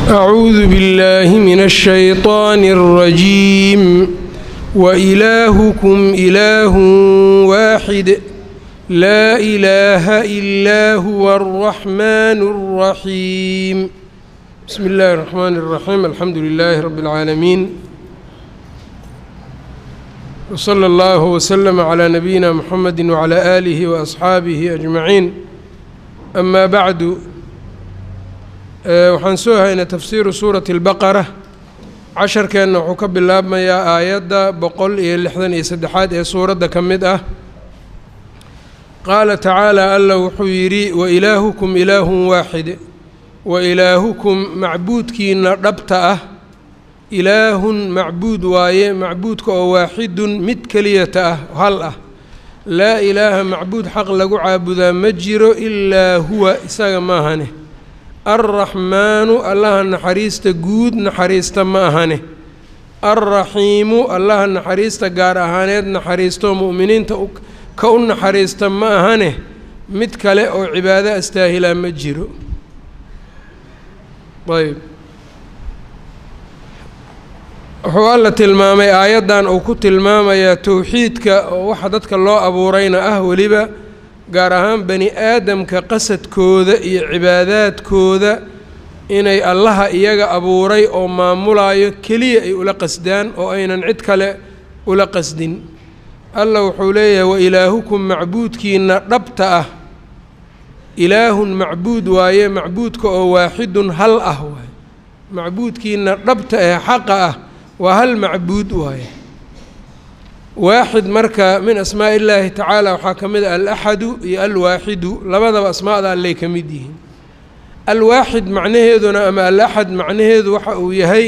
أعوذ بالله من الشيطان الرجيم وإلهكم إله واحد لا إله إلا هو الرحمن الرحيم بسم الله الرحمن الرحيم الحمد لله رب العالمين وصلى الله وسلم على نبينا محمد وعلى آله وأصحaabihi أجمعين أما بعد waxaan soo haynay tafsiiru suurati اlbaqara casharkeenna wuxuu ka bilaabmayaa aayadda boqol iyo lixdan iyo saddexaad ee suuradda ka mid ah qaala tacaala alla wuxuu yidhi wailaahukum ilaahun waaxid wailaahukum macbuudkiina dhabta ah ilaahun macbuud waaye macbuudka oo waaxidun mid keliyata ah hal ah laa ilaaha macbuud xaq lagu caabudaa ma jiro ilaa huwa isaga maahane alraxmaanu allaha naxariista guud naxariista ma ahane alraxiimu allaha naxariista gaar ahaaneed naxariistoo mu'miniinta ka u naxariista ma ahane mid kale oo cibaado astaahilaa ma jiro ayb wuxuu alla tilmaamay aayaddan uu ku tilmaamayaa towxiidka oo waxa dadka loo abuurayna ah weliba gaar ahaan bani aadamka qasadkooda iyo cibaadaadkooda inay allaha iyaga abuuray oo maamulayo keliya ay ula qasdaan oo aynan cid kale ula qasdin alla wuxuu leeyahay wa ilaahukum macbuudkiina dhabta ah ilaahun macbuud waaye macbuudka oo waaxidun hal ah waaye macbuudkiina dhabta ee xaqa ah waa hal macbuud waaye waaxid marka min asmaa illaahi tacaala waxaa ka mid ah alaxadu iyo alwaaxidu labadaba asmaada allay ka mid yihiin alwaaxid macnaheeduna ama alaxad macnaheedu waxa uu yahay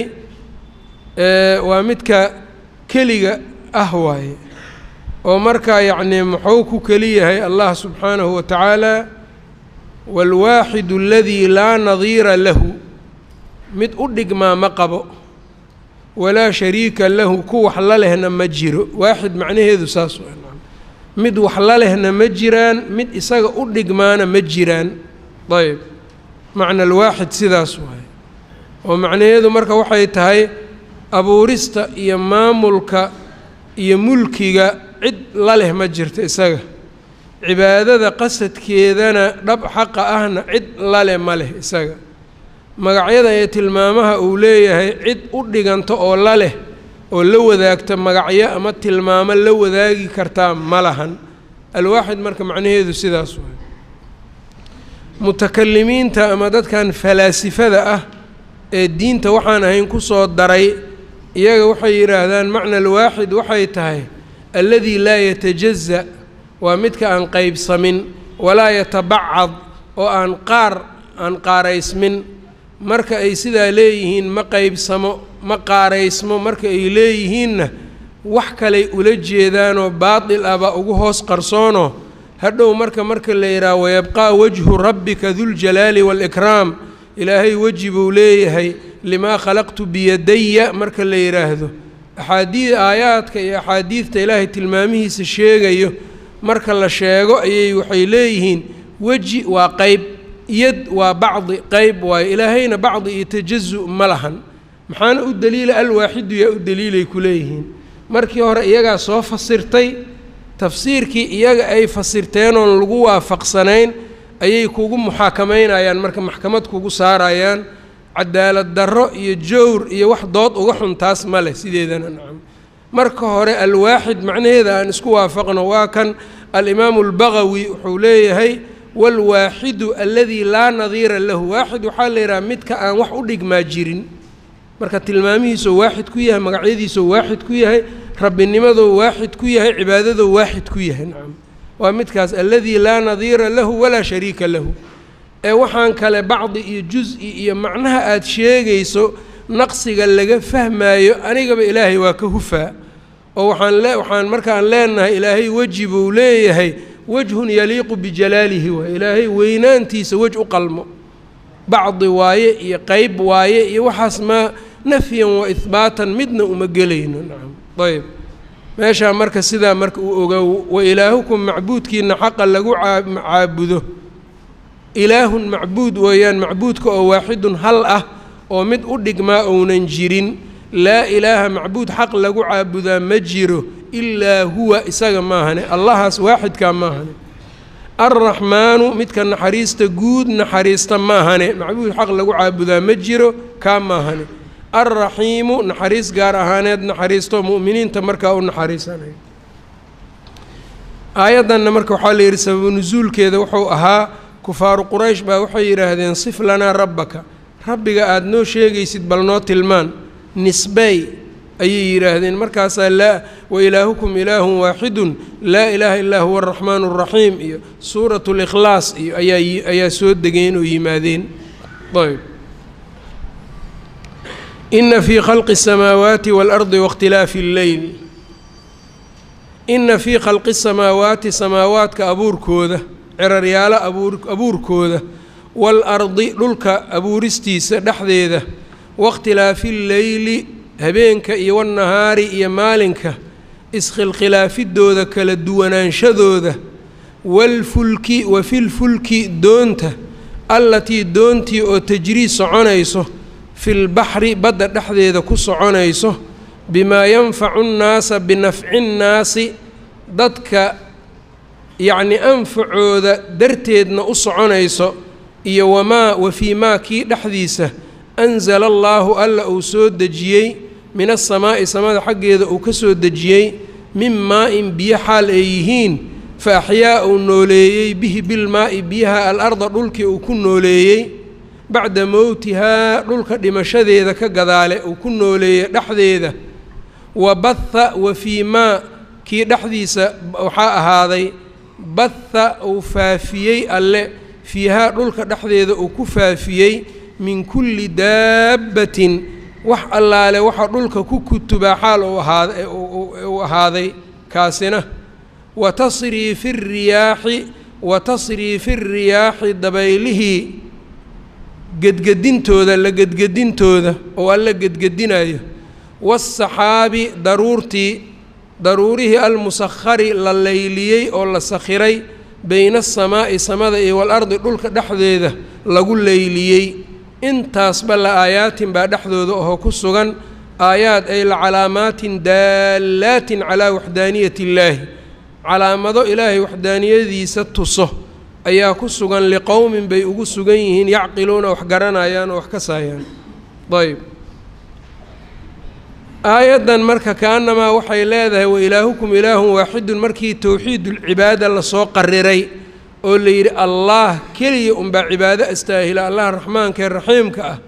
waa midka keliga ah waaye oo markaa yacnii muxuu ku keli yahay allah subxaanahu wa tacaala waalwaaxidu aladii laa nadiira lahu mid u dhigmaa ma qabo walaa shariika lahu ku wax la lehna ma jiro waaxid macnaheedu saas waa mid wax la lehna ma jiraan mid isaga u dhigmaana ma jiraan ayb macna alwaaxid sidaas waaye oo macnaheedu marka waxay tahay abuurista iyo maamulka iyo mulkiga cid la leh ma jirto isaga cibaadada qasadkeedana dhab xaqa ahna cid la leh ma leh isaga magacyada ee tilmaamaha uu leeyahay cid u dhiganto oo la leh oo la wadaagta magacyo ama tilmaamo la wadaagi kartaa ma lahan alwaaxid marka macnaheedu sidaas waay mutakalimiinta ama dadkan falaasifada ah ee diinta waxaan ahayn ku soo daray iyaga waxay yidhaahdaan macna alwaaxid waxay tahay alladii laa yatajaza waa midka aan qeybsamin walaa yatabacad oo aan qaar aan qaaraysmin marka ay sidaa leeyihiin ma qeybsamo ma qaaraysmo marka ay leeyihiinna wax kaley ula jeedaanoo baatil ahba ugu hoos qarsoonoo hadhow marka marka la yidhaha wayabqaa wajhu rabbika duljalaali waalikraam ilaahay weji buu leeyahay limaa khalaqtu biyadaya marka la yidhaahdo axaadii aayaadka iyo axaadiidta ilaahay tilmaamihiisa sheegayo marka la sheego ayay waxay leeyihiin weji waa qeyb yad waa bacdi qeyb waayo ilaahayna bacdi iyo tajazu ma lahan maxaana u daliila alwaaxidu yaa u daliilay ku leeyihiin markii hore iyagaa soo fasirtay tafsiirkii iyaga ay fasirteenoon lagu waafaqsanayn ayay kugu muxaakamaynayaan marka maxkamad kugu saarayaan cadaalad darro iyo jowr iyo wax dood uga xun taas ma leh sideedana nacam marka hore alwaaxid macnaheeda aan isku waafaqno waa kan alimaamu albagawi wuxuu leeyahay waalwaaxidu aladii laa nadiira lahu waaxid waxaa la yidhaha midka aan wax u dhigmaa jirin marka tilmaamihiisoo waaxid ku yahay magacyadiisoo waaxid ku yahay rabbinimadoo waaxid ku yahay cibaadadoo waaxid ku yahay nacam waa midkaas aladii laa nadiira lahu walaa shariika lahu ee waxaan kale bacdi iyo jus-i iyo macnaha aada sheegayso naqsiga laga fahmaayo anigaba ilaahay waa ka hufaa oo waxaan le waxaan markaan leenahay ilaahay weji buu leeyahay wejhun yaliiqu bijalaalihi waay ilaahay weynaantiisa wej u qalmo bacdi waaye iyo qeyb waaye iyo waxaas maa nafyan wa ihbaatan midna uma gelayno nacam ayb meeshaa marka sidaa marka uu ogow wa ilaahukum macbuudkiina xaqa lagu caabudo ilaahun macbuud weeyaan macbuudka oo waaxidun hal ah oo mid u dhigmaa ounan jirin laa ilaaha macbuud xaq lagu caabudaa ma jiro ilaa huwa isaga maahane allahaas waaxidkaa maahane alraxmaanu midka naxariista guud naxariista maahane macbuud xaq lagu caabudaa ma jiro kaa maahane alraxiimu naxariis gaar ahaaneed naxariisto mu'miniinta markaa u naxariisanayo aayaddanna marka waxaa la yidhi sababu nusuulkeeda wuxuu ahaa kufaaru quraysh baa waxay yidhaahdeen sif lanaa rabbaka rabbiga aada noo sheegaysid bal noo tilmaan nisbey ayay yidhaahdeen markaasaa laa wa ilaahukum ilaahun waaxidun laa ilaaha illaa huwa araxmaanu araxiim iyo suuratu likhlaas iyo ayaa ayaa soo degeen oo yimaadeen ayb ina fii khalqi الsamaawaati waalardi waاkhtilaafi اlleyl ina fii khalqi الsamaawaati samaawaadka abuurkooda ciraryaalo abuur abuurkooda waalardi dhulka abuuristiisa dhexdeeda waاkhtilaafi اlleyli habeenka iyo wannahaari iyo maalinka iskhilkhilaafidooda kala duwanaanshadooda waalfulki wa filfulki doonta allatii doontii oo tajrii soconayso filbaxri badda dhexdeeda ku soconayso bimaa yanfacu nnaasa binafci nnaasi dadka yacnii anfacooda darteedna u soconayso iyo wamaa wa fii maa kii dhexdiisa anzala allaahu alla uu soo dejiyey min asamaa'i samada xaggeeda uu ka soo dejiyey min maa-in biyo xaal ay yihiin fa axyaa uu nooleeyey bihi bilmaa'i biyaha al-arda dhulkii uu ku nooleeyey bacda mowtihaa dhulka dhimashadeeda ka gadaale uu ku nooleeyey dhexdeeda wa batha wa fii maa kii dhexdiisa waxaa ahaaday batha uu faafiyey alle fiihaa dhulka dhexdeeda uu ku faafiyey min kulli daabbatin wax allaale waxa dhulka ku kutubaa xaal uu ahaaday kaasina wa tasriifi riyaaxi wa tasriifi riyaaxi dabaylihii gedgedintooda la gedgedintooda oo alla gedgedinayo waasaxaabi daruurtii daruurihii almusakhari la layliyey oo la sakhiray beyna asamaa'i samada iyo waalardi dhulka dhexdeeda lagu layliyey intaasba la aayaatin baa dhexdooda oo ku sugan aayaad ay la calaamaatin daallaatin calaa waxdaaniyati illaahi calaamado ilaahay waxdaaniyadiisa tuso ayaa ku sugan liqowmin bay ugu sugan yihiin yacqiluuna wax garanayaan oo wax ka saayaan ayb aayaddan marka kaanamaa waxay leedahay wa ilaahukum ilaahun waaxidun markii towxiidulcibaada lasoo qariray oo la yidhi allaah keliya unbaa cibaado astaahila allaha raxmaanka ee raxiimka ah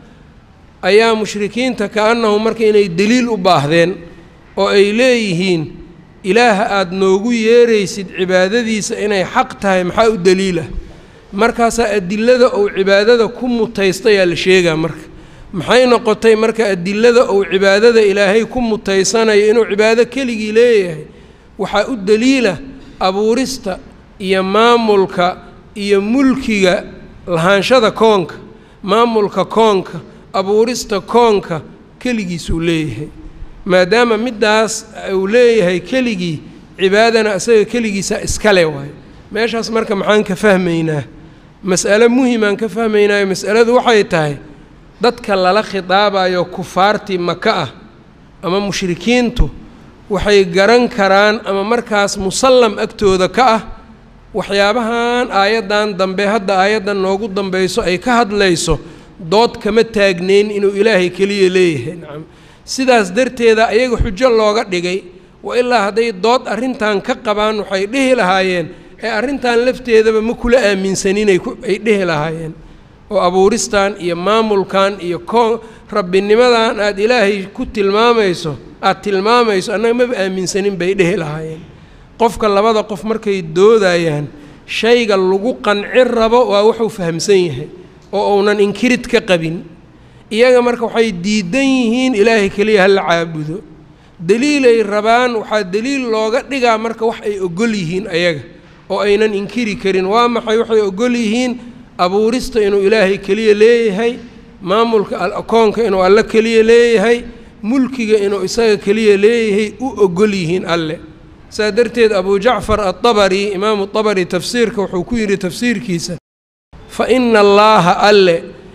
ayaa mushrikiinta ka-annahu marka inay deliil u baahdeen oo ay leeyihiin ilaaha aada noogu yeeraysid cibaadadiisa inay xaq tahay maxaa u deliilah markaasaa adilada uu cibaadada ku mutaystayaa la sheegaa marka maxay noqotay marka adilada uu cibaadada ilaahay ku mutaysanayo inuu cibaado keligii leeyahay waxaa u deliila abuurista iyo maamulka iyo mulkiga lahaanshada koonka maamulka koonka abuurista koonka keligiisuu leeyahay maadaama middaas uu leeyahay keligii cibaadana isaga keligiisa iskale waayo meeshaas marka maxaan ka fahmaynaa mas'alo muhimaan ka fahmaynaayo mas'aladu waxay tahay dadka lala khitaabayo kufaartii maka ah ama mushrikiintu waxay garan karaan ama markaas musallam agtooda ka ah waxyaabahan aayaddan dambe hadda aayaddan noogu dambayso ay ka hadlayso dood kama taagneyn inuu ilaahay keliya leeyahay nacam sidaas darteeda ayaga xujo looga dhigay wa ilaa hadday dood arrintan ka qabaan waxay dhihi lahaayeen ee arrintan lafteedaba ma kula aaminsaninay ay dhihi lahaayeen oo abuuristan iyo maamulkan iyo koon rabbinimadan aada ilaahay ku tilmaamayso aada tilmaamayso annaga maba aaminsanin bay dhihi lahaayeen qofka labada qof markay doodayaan shayga lagu qancin rabo waa wuxuu fahamsan yahay oo uunan inkirid ka qabin iyaga marka waxay diidan yihiin ilaahay keliya hala caabudo deliilay rabaan waxaa deliil looga dhigaa marka wax ay ogol yihiin ayaga oo aynan inkiri karin waa maxay waxay ogol yihiin abuurista inuu ilaahay keliya leeyahay maamulka akoonka inuu alle keliya leeyahay mulkiga inuu isaga keliya leeyahay u ogol yihiin alle saa darteed abu jacfar aلطabari imaamu طabari tafsiirka wuxuu ku yidhi tafsiirkiisa fa ina allaaha alle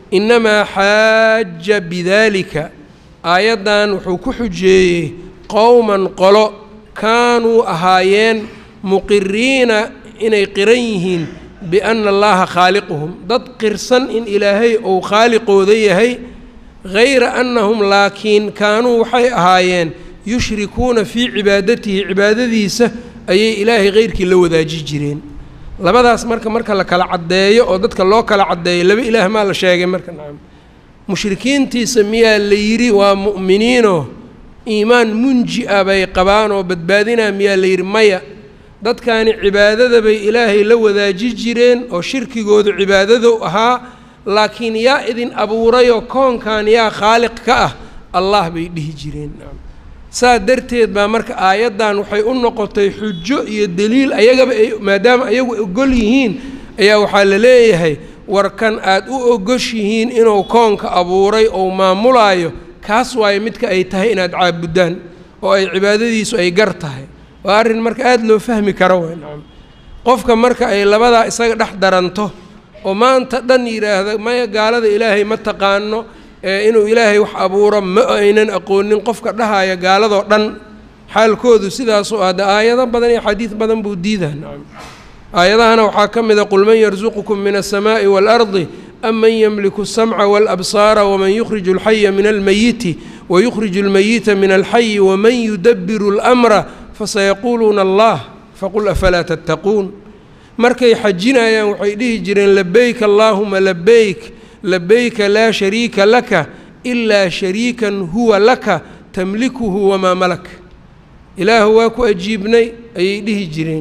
innamaa xaaja bidaalika aayaddan wuxuu ku xujeeyey qowman qolo kaanuu ahaayeen muqiriina inay qiran yihiin bianna allaha khaaliquhum dad qirsan in ilaahay uu khaaliqooda yahay hayra annahum laakiin kaanuu waxay ahaayeen yushrikuuna fii cibaadatihi cibaadadiisa ayay ilaahay heyrkii la wadaaji jireen labadaas marka marka la kala caddeeyo oo dadka loo kala caddeeyo laba ilaah maa la sheegay marka nacam mushrikiintiisa miyaa la yidhi waa mu'miniinoo iimaan munji ah bay qabaan oo badbaadinaa miyaa la yidhi maya dadkaani cibaadada bay ilaahay la wadaaji jireen oo shirkigoodu cibaadadu ahaa laakiin yaa idin abuurayoo koonkan yaa khaaliq ka ah allah bay dhihi jireen saa darteed baa marka aayaddan waxay u noqotay xujo iyo deliil ayagaba ay maadaama ayagu ogol yihiin ayaa waxaa la leeyahay warkan aad u ogoshihiin inuu koonka abuuray ou maamulaayo kaas waayo midka ay tahay inaad caabuddaan oo ay cibaadadiisu ay gar tahay waa arrin marka aada loo fahmi karo way nacam qofka marka ay labadaa isaga dhex daranto oo maanta dhan yidhaahda maya gaalada ilaahay ma taqaano ee inuu ilaahay wax abuuro ma aynan aqoonin qofka dhahaya gaaladoo dhan xaalkoodu sidaasoo ah de aayado badan iyo xadiid badan buu diidaa nacam aayadahana waxaa ka mid a qul man yarsuqukum min aلsamaaءi wاlardi am man yamliku الsamca wاlabsaara waman yukhriju اlxaya min almayiti wayukhriju اlmayita min alxayi waman yudabiru اlأmra fasayaquuluuna allah faqul afalaa tattaquun markay xajinayaan waxay dhihi jireen labeyk allaahuma labeyk labeyka laa shariika laka ilaa shariikan huwa laka tamlikuhu wamaa malak ilaahu waa ku ajiibnay ayay dhihi jireen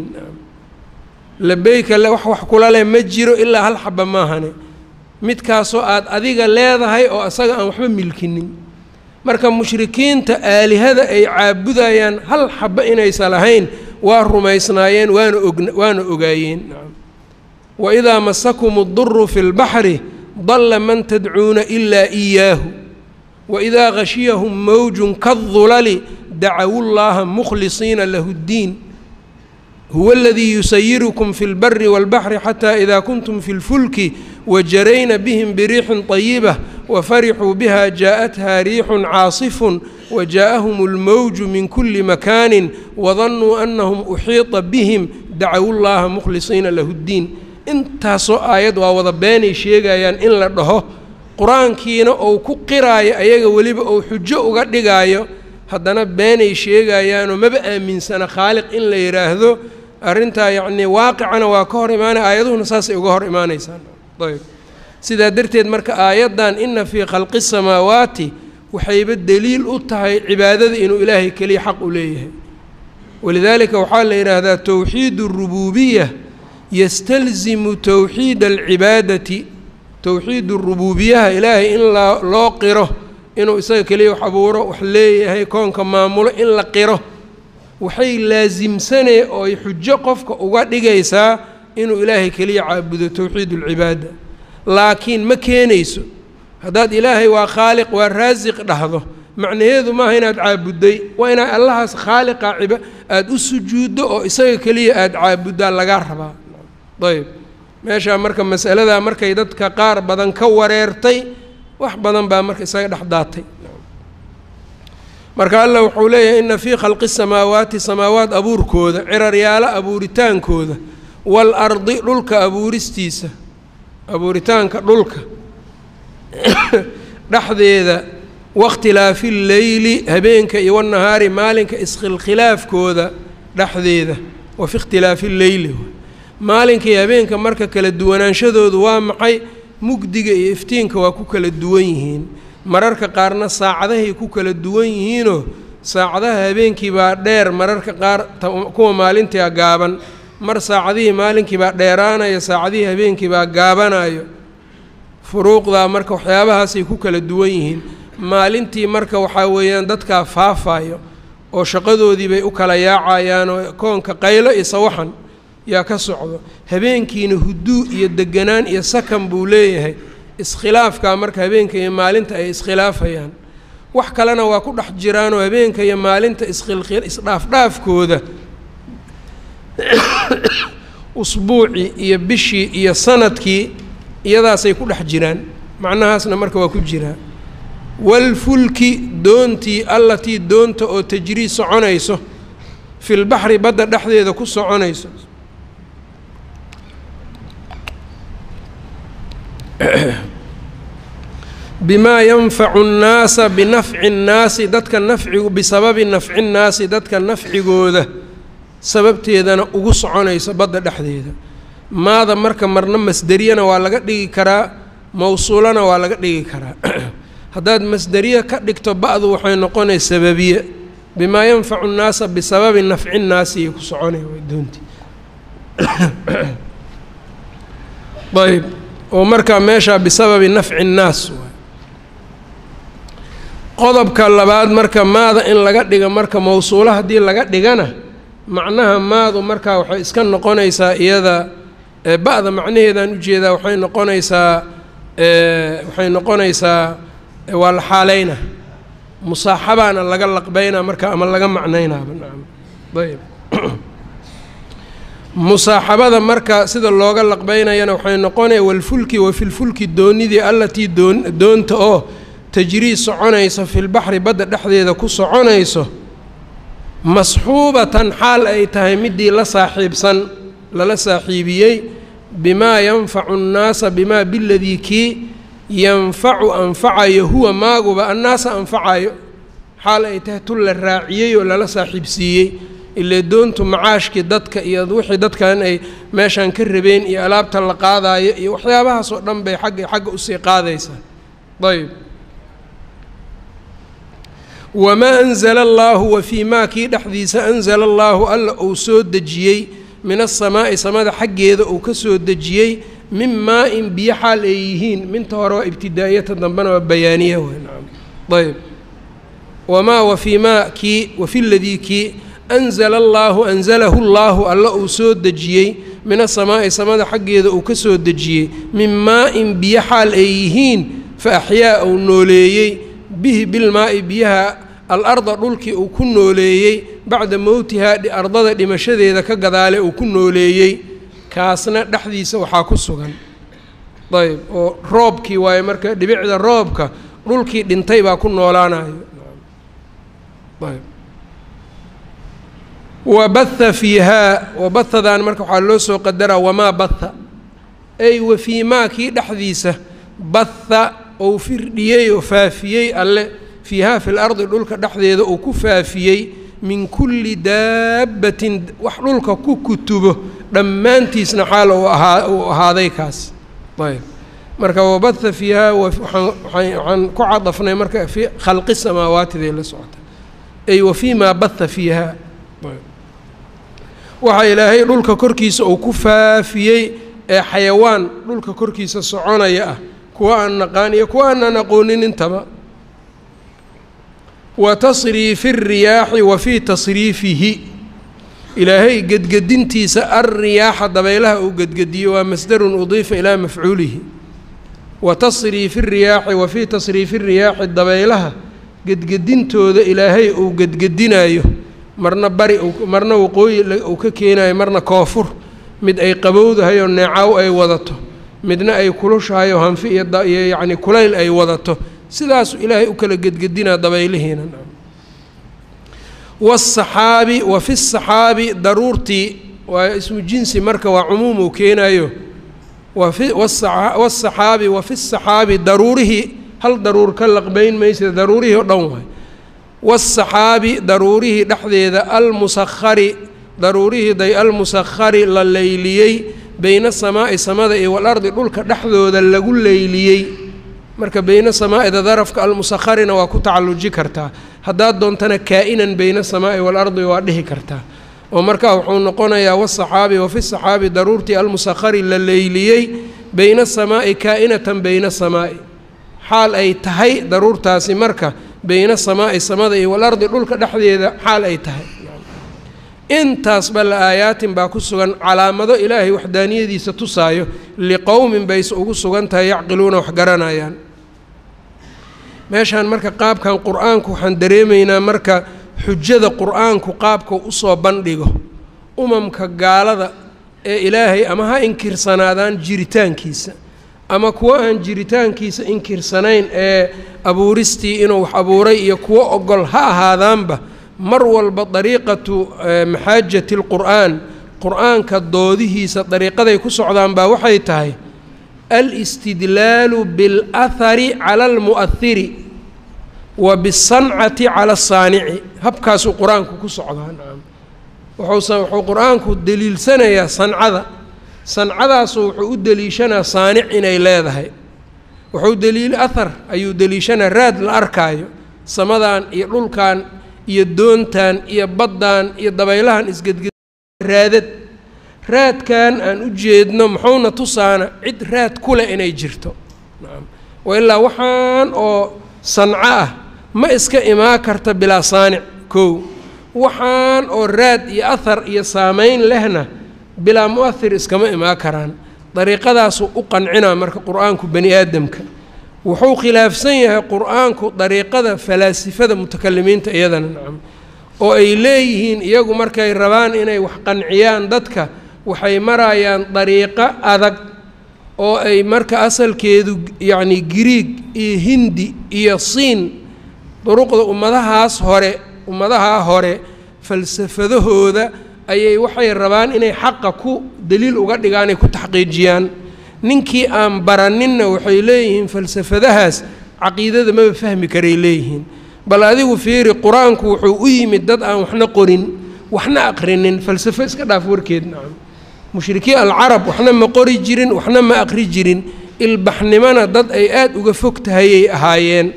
labeyka wax wax kula leh ma jiro ilaa hal xaba maahane midkaasoo aad adiga leedahay oo asaga aan waxba milkinin marka mushrikiinta aalihada ay caabudayaan hal xaba inaysan lahayn waa rumaysnaayeen waana og waana ogaayeen waidaa masakum اduru fi اlbaxri dalla man tadcuuna ilaa إiyaahu waidaa gashiyahum mawjun kaالdulali dacawu llaha mukhlisiina lahu اddiin huwa اladii yusayirukum fi اlbari wاlbaxri xatى ida kuntum fi اlfulki wajarayna bihim biriixin طayibة wafarixuu biha jaaءatha riixun caasifun wajaءahum اlmowju min kuli makaani wadannuu anahum uxiiطa bihim dacawu llaha mukhlisiina lahu اddiin intaasoo aayad waa wada beenay sheegayaan in la dhaho qur-aankiina ou ku qiraayo ayaga weliba ou xujo uga dhigaayo haddana beenay sheegayaanoo maba aaminsana khaaliq in la yidhaahdo arrintaa yacnii waaqicana waa ka hor imaanaya aayaduhuna saasay uga hor imaanaysaan ayb sidaa darteed marka aayaddan ina fii khalqi samaawaati waxayba deliil u tahay cibaadada inuu ilaahay keliya xaq u leeyahay walidaalika waxaa la yidhaahdaa towxiid اrububiya yastalzimu towxiid alcibaadati towxiid rubuubiyaha ilaahay in loo qiro inuu isaga keliya wax abuuro wax leeyahay koonka maamulo in la qiro waxay laasimsanee oo ay xujo qofka uga dhigaysaa inuu ilaahay keliya caabudo towxiid ulcibaada laakiin ma keenayso haddaad ilaahay waa khaaliq waa raasiq dhahdo macnaheedu maaha inaad caabudday waa inaad allahaas khaaliqa ciba aada u sujuuddo oo isaga keliya aada caabuddaa lagaa rabaa ayb meeshaa marka masaladaa markay dadka qaar badan ka wareertay wax badan baa marka isaga dhex daatay marka allah wuxuu leeyahay ina fii khalqi samaawaati samaawaat abuurkooda ciraryaalo abuuritaankooda waalardi dhulka abuuristiisa abuuritaanka dhulka dhexdeeda wakhtilaafi lleyli habeenka iyo wanahaari maalinka iskhilkhilaafkooda dhexdeeda wa fi ikhtilaafi lleyli maalinka iyo habeenka marka kala duwanaanshadoodu waa maxay mugdiga iyo iftiinka waa ku kala duwan yihiin mararka qaarna saacadahay ku kala duwan yihiinoo saacadaha habeenkii baa dheer mararka qaar kuwa maalintia gaaban mar saacadihii maalinkii baa dheeraanayo saacadihii habeenkii baa gaabanayo furuuqdaa marka waxyaabahaasay ku kala duwan yihiin maalintii marka waxaa weeyaan dadkaa faafayo oo shaqadoodii bay u kala yaacayaan oo koonka qaylo iyo sawaxan yaa ka socdo habeenkiina huduu iyo deganaan iyo sakan buu leeyahay iskhilaafkaa marka habeenka iyo maalinta ay iskhilaafayaan wax kalena waa ku dhex jiraanoo habeenka iyo maalinta iskhilkhil isdhaafdhaafkooda usbuucii iyo bishii iyo sanadkii iyadaasay ku dhex jiraan macnahaasna marka waa ku jiraa walfulki doontii allatii doonta oo tajrii soconayso filbaxri badda dhexdeeda ku soconayso bimaa yanfacu nnaasa binafci nnaasi dadka nafcigu bisababi nafci nnaasi dadka nafcigooda sababteedana ugu soconayso badda dhexdeeda maada marka marna masderiyana waa laga dhigi karaa mawsuulana waa laga dhigi karaa haddaad masderiye ka dhigto ba-du waxay noqonay sababiye bimaa yanfacu nnaasa bisababi nafci nnaasi iyo ku soconay way doontii ayb oo markaa meeshaa bisababi nafci nnaas qodobka labaad marka maada in laga dhiga marka mawsuulo haddii laga dhigana macnaha maadu markaa waxay iska noqonaysaa iyada ba-da macnaheedaan ujeedaa waxay noqonaysaa waxay noqonaysaa waa la xaaleyna musaaxabaana laga laqbeynaa marka ama laga macnaynaaba nacam ayb musaaxabada marka sida looga laqbeynayana waxay noqonaya walfulki wa filfulki doonidii allatii doon doonta oo tajrii soconayso filbaxri badda dhexdeeda ku soconayso masxuubatan xaal ay tahay midii la saaxiibsan lala saaxiibiyey bimaa yanfacu nnaasa bimaa biladii kii yanfacu anfacayo huwa maaguba annaasa anfacayo xaal ay tahay tun la raaciyey oo lala saaxiibsiiyey ile doontu macaashkii dadka iyo wixii dadkan ay meeshaan ka rabeen iyo alaabta la qaadaayo iyo waxyaabahaas oo dhan bay xagga xagga usii qaadaysaa ayb wamaa anzala allaahu wa fii maa kii dhexdiisa anzala allaahu alla uu soo dejiyey min asamaa'i samada xaggeeda uu ka soo dejiyey min maa-in biyo xaal ay yihiin minta hore waa ibtidaa'iyata dambena waa bayaaniya wey nacam ayb wamaa wa fii maa kii wa fi ladii kii anzala allaahu anzalahu llaahu alla uu soo dejiyey min asamaa'i samada xaggeeda uu ka soo dejiyey min maa-in biyo xaal ay yihiin fa axyaa uu nooleeyey bihi bilmaa'i biyaha al-arda dhulkii uu ku nooleeyey bacda mowtihaa ardada dhimashadeeda ka gadaale uu ku nooleeyey kaasna dhexdiisa waxaa ku sugan ayb oo roobkii waaye marka dhibicda roobka dhulkii dhintay baa ku noolaanayo ayb wa baha fiihaa wabahadan marka waxaa loo soo qadaraa wamaa baha ay wa fii maa kii dhexdiisa baha ou firdhiyey oo faafiyey alle fiihaa fi lardi dhulka dhexdeeda uu ku faafiyey min kulli daabbatin wax dhulka ku kutubo dhammaantiisna xaal uu ahaa uu ahaaday kaas ayb marka wabaha fiihaa waxaan ku cadafnay marka fi khalqi samaawaatiday la socota ay wa fii maa baha fiihaa waxaa ilaahay dhulka korkiisa uu ku faafiyey ee xayawaan dhulka korkiisa soconaya ah kuwa aan naqaan iyo kuwa aanaan aqoonin intaba wa tasriifi الriyaaxi wa fii tasriifihi ilaahay gedgedintiisa alriyaaxa dabaylaha uu gedgediyo waa masdarun udiifa ilaa mafcuulihi wa tasriifi الriyaaxi wa fii tasriifi الriyaaxi dabaylaha gedgedintooda ilaahay uu gedgedinayo marna bari marna waqooyi uu ka keenayo marna koofur mid ay qabowdahay oo neecaw ay wadato midna ay kulushahay oo hanfi iyo yacni kulayl ay wadato sidaasu ilaahay u kala gedgedinaa dabaylihiina wasaxaabi wa fi saxaabi daruurtii waa ismu jinsi marka waa cumuum uu keenayo wafi wasaxaabi wa fi saxaabi daruurihii hal daruur ka laqbayn maysa daruurihii oo dhan waay wasaxaabi daruurihii dhexdeeda almusahari daruurihii day almusakhari la leyliyey beyna samaa'i samada iyo walardi dhulka dhexdooda lagu leyliyey marka beyna samaa'ida darafka almusakharina waa ku tacalluji kartaa haddaad doontana kaa-inan beyna samaa'i waalardi waa dhihi kartaa oo markaa wuxuu noqonayaa wasaxaabi wa fi saxaabi daruurtii almusakhari la leyliyey beyna samaa'i kaa-inatan beyna samaa'i xaal ay tahay daruurtaasi marka beyna samaa'i samada iyo walardi dhulka dhexdeeda xaal ay tahay intaasba la aayaatin baa ku sugan calaamado ilaahay waxdaaniyadiisa tusaayo liqowmin bayse ugu sugan tahay yacqiluuna wax garanayaan meeshaan marka qaabkan qur-aanku waxaan dareemaynaa marka xujada qur-aanku qaabka usoo bandhigo umamka gaalada ee ilaahay ama ha inkirsanaadaan jiritaankiisa ama kuwo aan jiritaankiisa inkirsanayn ee abuuristii inuu wax abuuray iyo kuwo ogol ha ahaadaanba mar walba dariiqatu maxaajati lqur'aan qur-aanka doodihiisa dariiqaday ku socdaan baa waxay tahay alistidlaalu biاlahari cala almu'ahiri wa bisancati cala asaanici habkaasuu qur-aanku ku socdaa nacam wuxuusa wuxuu qur-aanku deliilsanayaa sancada sancadaasu wuxuu u deliishanaa saanic inay leedahay wuxuu deliil ahar ayuu deliishanaa raad la arkaayo samadan iyo dhulkan iyo doontan iyo baddan iyo dabaylahan isgedged raadad raadkan aan u jeedno muxuuna tusaana cid raad ku leh inay jirto nacam wa ilaa waxaan oo sanco ah ma iska imaan karta bilaa saanic kow waxaan oo raad iyo ahar iyo saameyn lehna bilaa mu-ahir iskama imaan karaan dariiqadaasuu u qancinaa marka qur-aanku bani aadamka wuxuu khilaafsan yahay qur-aanku dariiqada falaasifada mutakalimiinta iyadana nacam oo ay leeyihiin iyagu markay rabaan inay wax qanciyaan dadka waxay marayaan dariiqo adag oo ay marka asalkeedu yacni giriig iyo hindi iyo siin duruqda ummadahaas hore ummadahaa hore falsafadahooda ayay waxay rabaan inay xaqa ku daliil uga dhigaan ay ku taxqiijiyaan ninkii aan baraninna waxay leeyihiin falsafadahaas caqiidada maba fahmi karay leeyihiin bal adigu fiiri qur-aanku wuxuu u yimid dad aan waxna qorin waxna aqrinin falsafo iska dhaaf warkeed nacam mushrikiin alcarab waxna ma qori jirin waxna ma aqri jirin ilbaxnimona dad ay aada uga fog tahayay ahaayeen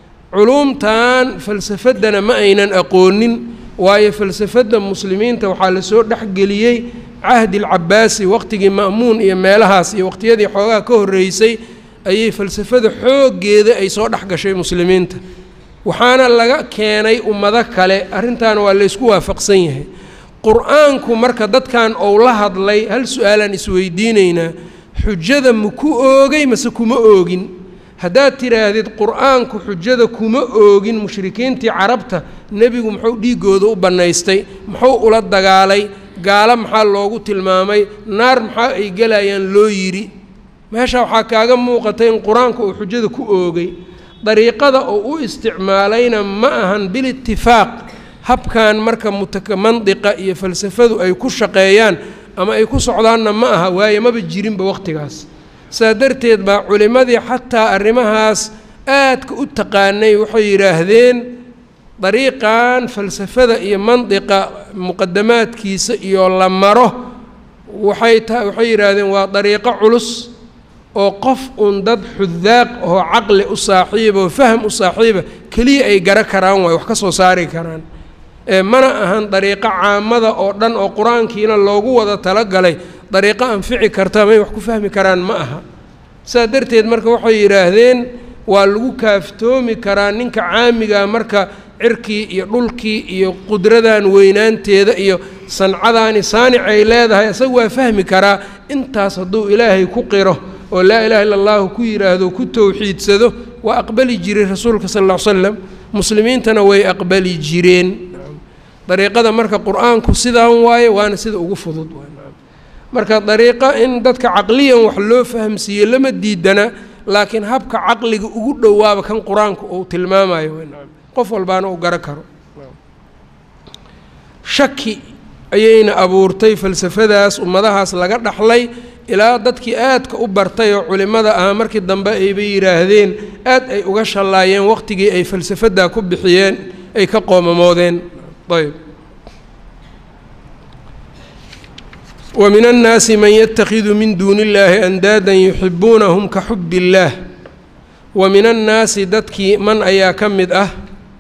culuumtan falsafaddana ma aynan aqoonin waayo falsafadda muslimiinta waxaa lasoo dhexgeliyey cahdi alcabaasi waqtigii ma'muun iyo meelahaas iyo waqtiyadii xoogaha ka horreysay ayay falsafada xooggeeda ay soo dhex gashay muslimiinta waxaana laga keenay ummado kale arrintaana waa laysku waafaqsan yahay qur-aanku marka dadkan ou la hadlay hal su-aalaan isweydiinaynaa xujada ma ku oogay mase kuma oogin haddaad tidhaahdid qur-aanku xujada kuma oogin mushrikiintii carabta nebigu muxuu dhiiggooda u bannaystay muxuu ula dagaalay gaalo maxaa loogu tilmaamay naar maxaa ay gelayaan loo yidhi meesha waxaa kaaga muuqatay in qur-aanku uu xujada ku oogay dariiqada oo u isticmaalayna ma ahan bilitifaaq habkan marka mutaka mandiqa iyo falsafadu ay ku shaqeeyaan ama ay ku socdaanna ma aha waaye maba jirinba waqtigaas saa darteed baa culimmadii xataa arrimahaas aadka u taqaanay waxay yidhaahdeen dariiqan falsafada iyo mandiqa muqadamaadkiisa iyo la maro waxay ta waxay yidhaahdeen waa dariiqo culus oo qof un dad xudaaq oo caqli u saaxiiba oo faham u saaxiiba keliya ay gara karaan waay wax ka soo saari karaan ee mana ahan dariiqo caamada oo dhan oo qur-aankiina loogu wada talagalay dariiqo anfici karta may wax ku fahmi karaan ma aha saa darteed marka waxay yidhaahdeen waa lagu kaaftoomi karaa ninka caamigaa marka cirkii iyo dhulkii iyo qudradan weynaanteeda iyo sancadaani saanic ay leedahay isaga waa fahmi karaa intaas hadduu ilaahay ku qiro oo laa ilaha illa allahu ku yidhaahdo ku towxiidsado waa aqbali jiray rasuulka sal alla ly slam muslimiintana way aqbali jireen dariiqada marka qur-aanku sidaan waaye waana sida ugu fudud marka dariiqo in dadka caqliyan wax loo fahamsiiye lama diidana laakiin habka caqliga ugu dhowaaba kan qur-aanku uu tilmaamayo qof walbaana uu garo karo shaki ayayna abuurtay falsafadaas ummadahaas laga dhaxlay ilaa dadkii aadka u bartay oo culimmada ahaa markii dambe ayba yidhaahdeen aad ay uga shallaayeen waqtigii ay falsafadaa ku bixiyeen ay ka qoomamoodeen ayb wa min annaasi man yatakhidu min duuni illaahi andaadan yuxibuunahum ka xubbi illaah wa min annaasi dadkii man ayaa ka mid ah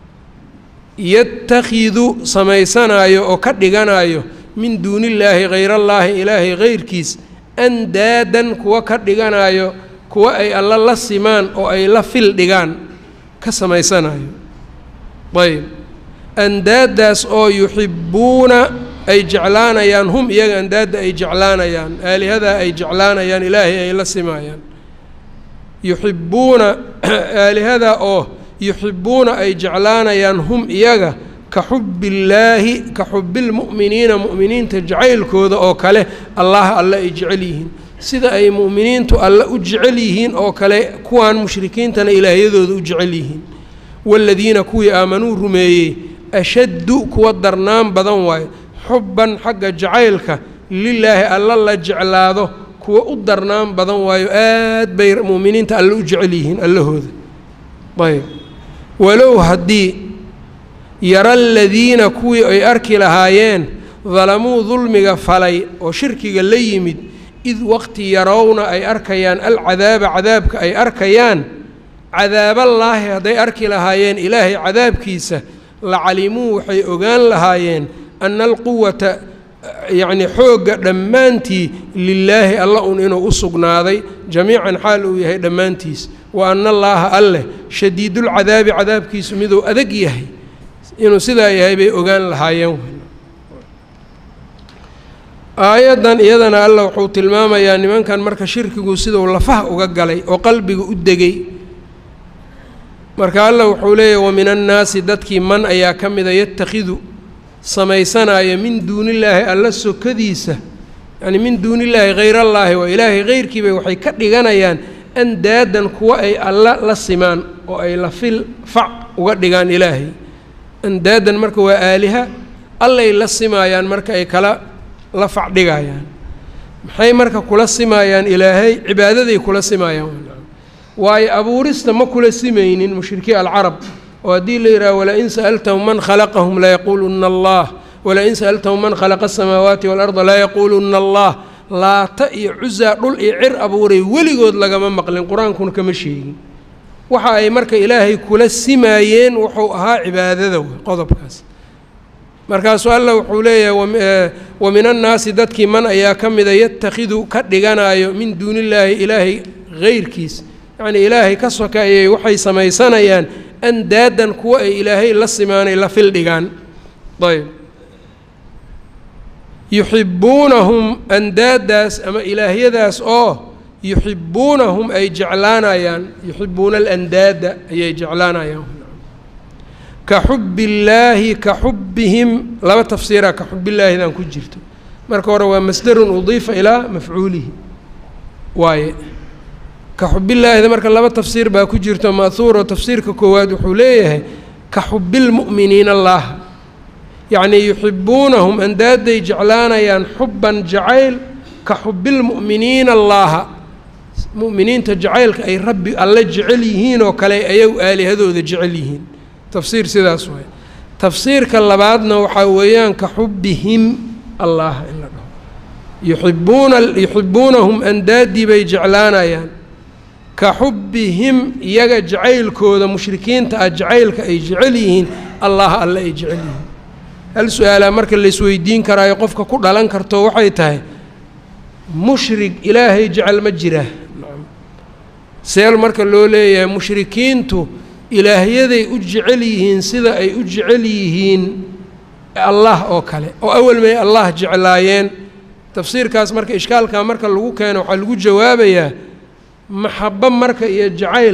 yatakhidu samaysanaayo oo ka dhiganayo min duunillaahi hayrallaahi ilaahay hayrkiis andaadan kuwa ka dhiganayo kuwa ay alla la simaan oo ay la fil dhigaan ka samaysanayo ayb andaadaas oo yuxibbuuna ay jeclaanayaan hum iyaga andaadda ay jeclaanayaan aalihadaa ay jeclaanayaan ilaahay ay la simaayaan yuxibbuuna aalihadaa oo yuxibbuuna ay jeclaanayaan hum iyaga ka xubbillaahi ka xubbilmu'miniina mu'miniinta jacaylkooda oo kale allah alle ay jecel yihiin sida ay mu'miniintu alle u jecel yihiin oo kale kuwaan mushrikiintana ilaahyadooda u jecel yihiin waaladiina kuwii aamanuu rumeeyey ashaddu kuwa darnaan badan waayo xubban xagga jacaylka lilaahi alla la jeclaado kuwa u darnaan badan waayo aad bay mu'miniinta alle u jecel yihiin allahooda ayb walow haddii yara aladiina kuwii ay arki lahaayeen dalamuu dulmiga falay oo shirkiga la yimid id waqti yarowna ay arkayaan alcadaaba cadaabka ay arkayaan cadaaballaahi hadday arki lahaayeen ilaahay cadaabkiisa lacalimuu waxay ogaan lahaayeen ana alquwata yacnii xoogga dhammaantii lilaahi alla un inuu u sugnaaday jamiican xaal uu yahay dhammaantiis wa ana allaaha alleh shadiidulcadaabi cadaabkiisu miduu adag yahay inuu sidaa yahay bay ogaan lahaayeen aayaddan iyadana alla wuxuu tilmaamayaa nimankan marka shirkigu siduu lafaha uga galay oo qalbiga u degay marka alla wuxuu leeyahy wa min annaasi dadkii man ayaa ka mida yatakhidu samaysanaya min duunillaahi alla sokadiisa yacni min duunillaahi hayrallaahi waa ilaahay hayrkiibay waxay ka dhiganayaan andaadan kuwa ay alla la simaan oo ay la fil fac uga dhigaan ilaahay andaadan marka waa aaliha allay la simaayaan marka ay kala la fac dhigayaan maxay marka kula simaayaan ilaahay cibaadaday kula simaayaan waayo abuurista ma kula simaynin mushrikii alcarab oo haddii la yidhaha walain sa'altahum man khalaqahum layaquuluna allah walain sa'altahum man khalaqa asamaawaati waalarda layaquuluna allah laata iyo cusaa dhul iyo cir abuuray weligood lagama maqlin qur-aankuna kama sheegin waxa ay marka ilaahay kula simaayeen wuxuu ahaa cibaadada qodobkaas markaasuu alla wuxuu leeyahay wa min annaasi dadkii man ayaa ka mida yatakhidu ka dhiganayo min duunillaahi ilaahay hayrkiis yacnii ilaahay ka sokaayay waxay samaysanayaan andaadan kuwa ay ilaahay la simaanay la fil dhigaan ayb yuxibbuunahum andaadaas ama ilaahyadaas oo yuxibbuunahum ay jeclaanayaan yuxibbuuna alandaada ayay jeclaanayaan ka xubi illaahi ka xubbihim laba tafsiiraa ka xubillaahidaan ku jirto marka hore waa masdarun udiifa ilaa mafcuulihi waaye ka xubillaahida marka laba tafsiir baa ku jirto ma'huuro tafsiirka koowaad wuxuu leeyahay ka xubilmu'miniina allaha yacnii yuxibbuunahum andaaday jeclaanayaan xubban jacayl ka xubilmu'miniina allaaha mu'miniinta jacaylka ay rabbi alle jecel yihiin oo kale ayagu aalihadooda jecel yihiin tafsiir sidaas waay tafsiirka labaadna waxaa weeyaan ka xubbihim allaha in la dhaho yuxibuuna yuxibbuunahum andaadii bay jeclaanayaan ka xubbihim iyaga jacaylkooda mushrikiinta ah jacaylka ay jecel yihiin allaha alle ay jecel yihiin hal su-aalaa marka laisweydiin karaayo qofka ku dhalan karto waxay tahay mushrig ilaahay jecel ma jira seel marka loo leeyahay mushrikiintu ilaahyaday u jecel yihiin sida ay u jecel yihiin allah oo kale oo awal may allah jeclaayeen tafsiirkaas marka ishkaalkaa marka lagu keeno waxaa lagu jawaabayaa maxabo marka iyo jacayl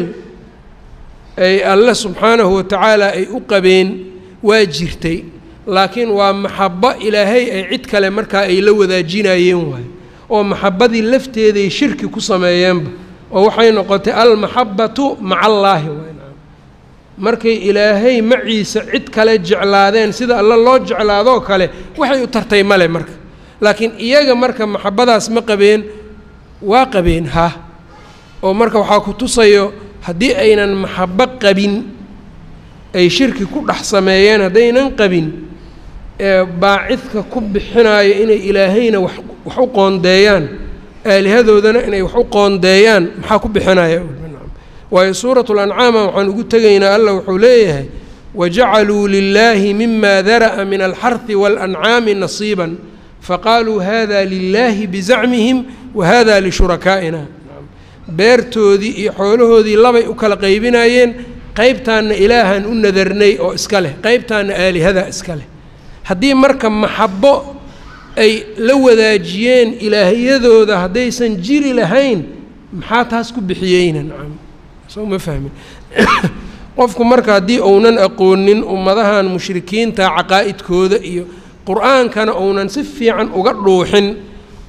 ay alle subxaanahu watacaala ay u qabeen waa jirtay laakiin waa maxabo ilaahay ay cid kale markaa ay la wadaajinayeen waayo oo maxabadii lafteeday shirki ku sameeyeenba oo waxay noqotay almaxabatu maca allaahi waay markay ilaahay maciisa cid kale jeclaadeen sida alle loo jeclaadoo kale waxay u tartay male marka laakiin iyaga marka maxabadaas ma qabeen waa qabeen ha oo marka waxaa ku tusayo haddii aynan maxabo qabin ay shirki ku dhex sameeyeen haddaynan qabin ee baacidka ku bixinaayo inay ilaahayna wax wax u qoondeeyaan aalihadoodana inay wax u qoondeeyaan maxaa ku bixinaya waayo suuratu lancaama waxaan ugu tegaynaa allah wuxuu leeyahay wajacaluu lilaahi mima dara'a min alxarhi waalancaami nasiiban faqaaluu hada lilaahi bizacmihim wa hada lishurakaaina beertoodii iyo xoolahoodii labay u kala qaybinayeen qeybtaanna ilaahan u nadarnay oo iska leh qeybtaanna aalihada iska leh haddii marka maxabo ay la wadaajiyeen ilaahyadooda haddaysan jiri lahayn maxaa taas ku bixiyeyna nacam soo ma fahmin qofku marka haddii uunan aqoonin ummadahan mushrikiinta caqaa'idkooda iyo qur-aankana uunan si fiican uga dhuuxin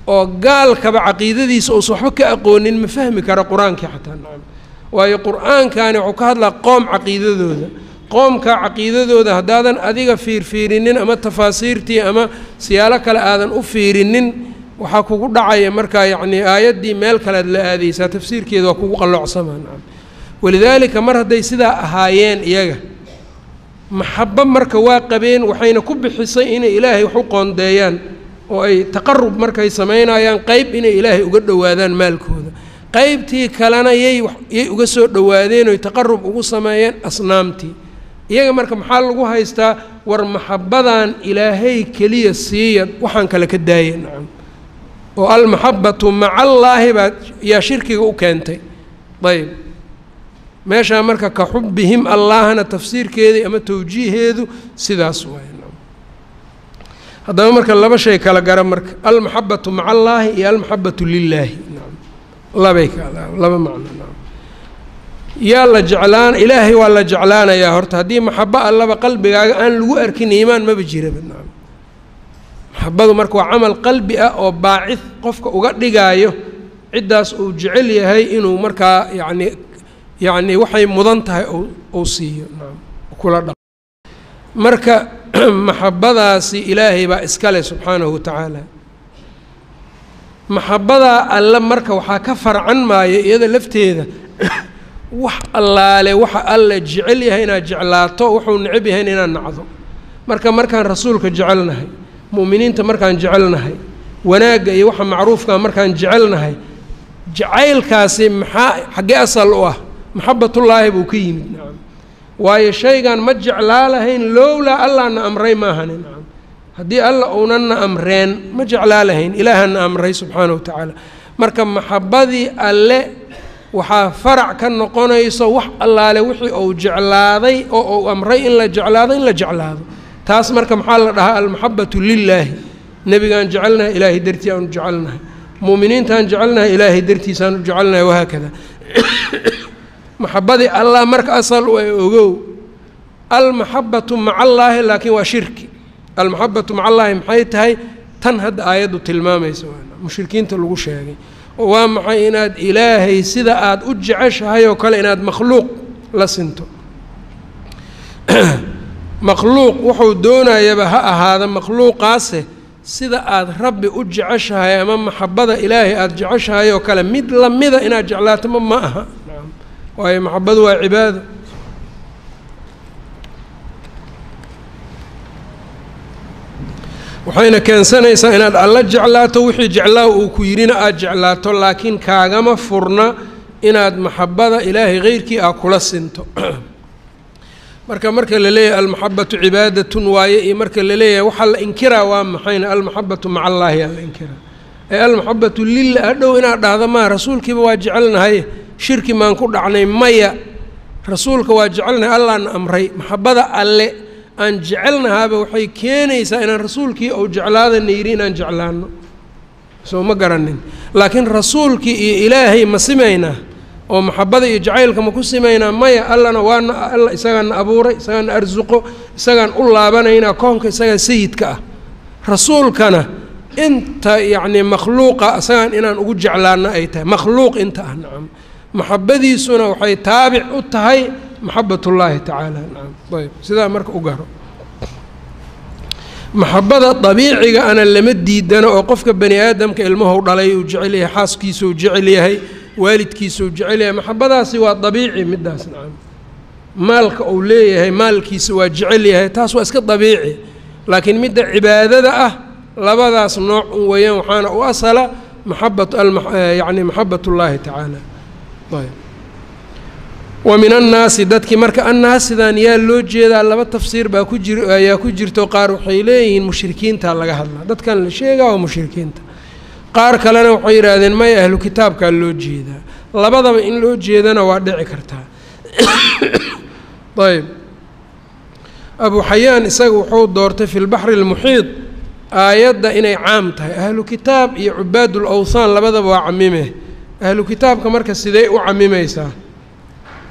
oo gaalkaba caqiidadiisa uusan waxba ka aqoonin ma fahmi kara qur-aankii xataa nacam waayo qur-aankani wuxuu ka hadlaa qoom caqiidadooda qoomka caqiidadooda haddaadan adiga fiirfiirinin ama tafaasiirtii ama siyaalo kale aadan u fiirinin waxaa kugu dhacaya markaa yacnii aayaddii meel kalead la aadaysaa tafsiirkeeda waa kugu qalloocsamaa nacam walidaalika mar hadday sidaa ahaayeen iyaga maxabo marka waa qabeen waxayna ku bixisay inay ilaahay wax u qoondeeyaan oo ay taqarub markay samaynayaan qeyb inay ilaahay uga dhowaadaan maalkooda qeybtii kalena yay yay uga soo dhowaadeen oy taqarub ugu sameeyeen asnaamtii iyaga marka maxaa lagu haystaa war maxabadan ilaahay keliya siiya waxaan kale ka daaya nacam oo almaxabatu maca allaahi baa yaa shirkiga u keentay ayb meeshaa marka ka xubbihim allaahna tafsiirkeedii ama tawjiiheedu sidaas waay haddaba marka laba shay kala gara marka almaxabatu maca allaahi iyo almaxabatu lilaahi nacam labay kala laba macno nacam yaa la jeclaan ilaahay waa la jeclaanayaa horta haddii maxabo allaba qalbigaaga aan lagu arkin iimaan maba jiraba nacam maxabadu marka waa camal qalbi ah oo baacid qofka uga dhigaayo ciddaas uu jecel yahay inuu markaa yacni yacni waxay mudan tahay uu siiyo nacam kula dhaq marka maxabadaasi ilaahay baa iskale subxaanahu wa tacaala maxabadaa alle marka waxaa ka farcan maayo iyada lafteeda wax allaale waxa alle jecel yahay inaad jeclaato wuxuu necab yahayn inaad nacdo marka markaan rasuulka jecelnahay mu'miniinta markaan jecelnahay wanaagga iyo waxa macruufkaa markaan jecelnahay jacaylkaasi maxaa xaggee asal u ah maxabatullaahi buu ka yimid nacam waayo shaygan ma jeclaa lahayn lowlaa allaana amray maahani nacam haddii alla uunanna amreen ma jeclaa lahayn ilaahana amray subxaana wa tacaala marka maxabadii alle waxaa farac ka noqonayso wax allaale wixii uu jeclaaday oo uu amray in la jeclaado in la jeclaado taas marka maxaa la dhahaa almaxabatu lilaahi nebigaan jecelnahay ilaahay dartii aanu jecelnahay mu'miniintaan jecelnahay ilaahay dartiisaanu jecelnahay wahaakada maxabadii allah marka asal u ay ogow almaxabatu maca allaahi laakiin waa shirki almaxabatu maca allaahi maxay tahay tan hadda aayaddu tilmaamaysa mushrikiinta lagu sheegay oo waa maxay inaad ilaahay sida aada u jeceshahay oo kale inaad makhluuq la sinto makhluuq wuxuu doonayaba ha ahaada makhluuqaase sida aada rabbi u jeceshahay ama maxabada ilaahay aada jeceshahay oo kale mid lamida inaad jeclaato ma ma aha waayo maxabadu waa cibaado waxayna keensanaysaa inaad alla jeclaato wixii jeclaa uu ku yidhina aada jeclaato laakiin kaagama furna inaad maxabada ilaahay keyrkii ah kula sinto marka marka la leeyahay almaxabatu cibaadatun waaye iyo marka la leeyahay waxaa la inkiraa waa maxayna almaxabatu maca allaahi aa la inkiraa ee almaxabatu lila hadhow inaad dhahda maa rasuulkiiba waa jecelnahay shirki maan ku dhacnay maya rasuulka waa jecelnahay allaana amray maxabada alle aan jecelnahaaba waxay keenaysaa inaan rasuulkii ou jeclaadana yidhi inaan jeclaano soo ma garanin laakiin rasuulkii iyo ilaahay ma simaynaa oo maxabada iyo jacaylka ma ku simaynaa maya allana waana alla isagaana abuuray isagaana arsuqo isagaan u laabanaynaa koonka isagaa sayidka ah rasuulkana inta yacnii makhluuqa isagaan inaan ugu jeclaano ay tahay makhluuq inta ah nacam maxabadiisuna waxay taabic u tahay maxabatullaahi tacaala nacam ayb sidaa marka u garo maxabada dabiiciga ana lama diidano oo qofka bani aadamka ilmahu dhalay uu jecel yahay xaaskiisuu jecel yahay waalidkiisuu jecel yahay maxabadaasi waa dabiici middaas nacam maalka uu leeyahay maalkiisa waa jecel yahay taas waa iska dabiici laakiin midda cibaadada ah labadaas nooc un weeyaan waxaana u asala maxabat yani maxabat ullaahi tacaala ayb wa min annaasi dadkii marka annaasidan yaa loo jeedaa laba tafsiir baa ku jir ayaa ku jirto qaar waxay leeyihiin mushrikiinta laga hadlaa dadkan la sheegaa waa mushrikiinta qaar kalena waxay yidhaahdeen maya ahlu kitaabkaa loo jeedaa labadaba in loo jeedana waa dhici kartaa ayb abu xayaan isaga wuxuu doortay fi lbaxri اlmuxiid aayadda inay caam tahay ahlu kitaab iyo cubaadul awthaan labadaba waa camime ahlu kitaabka marka sidee u camimaysaa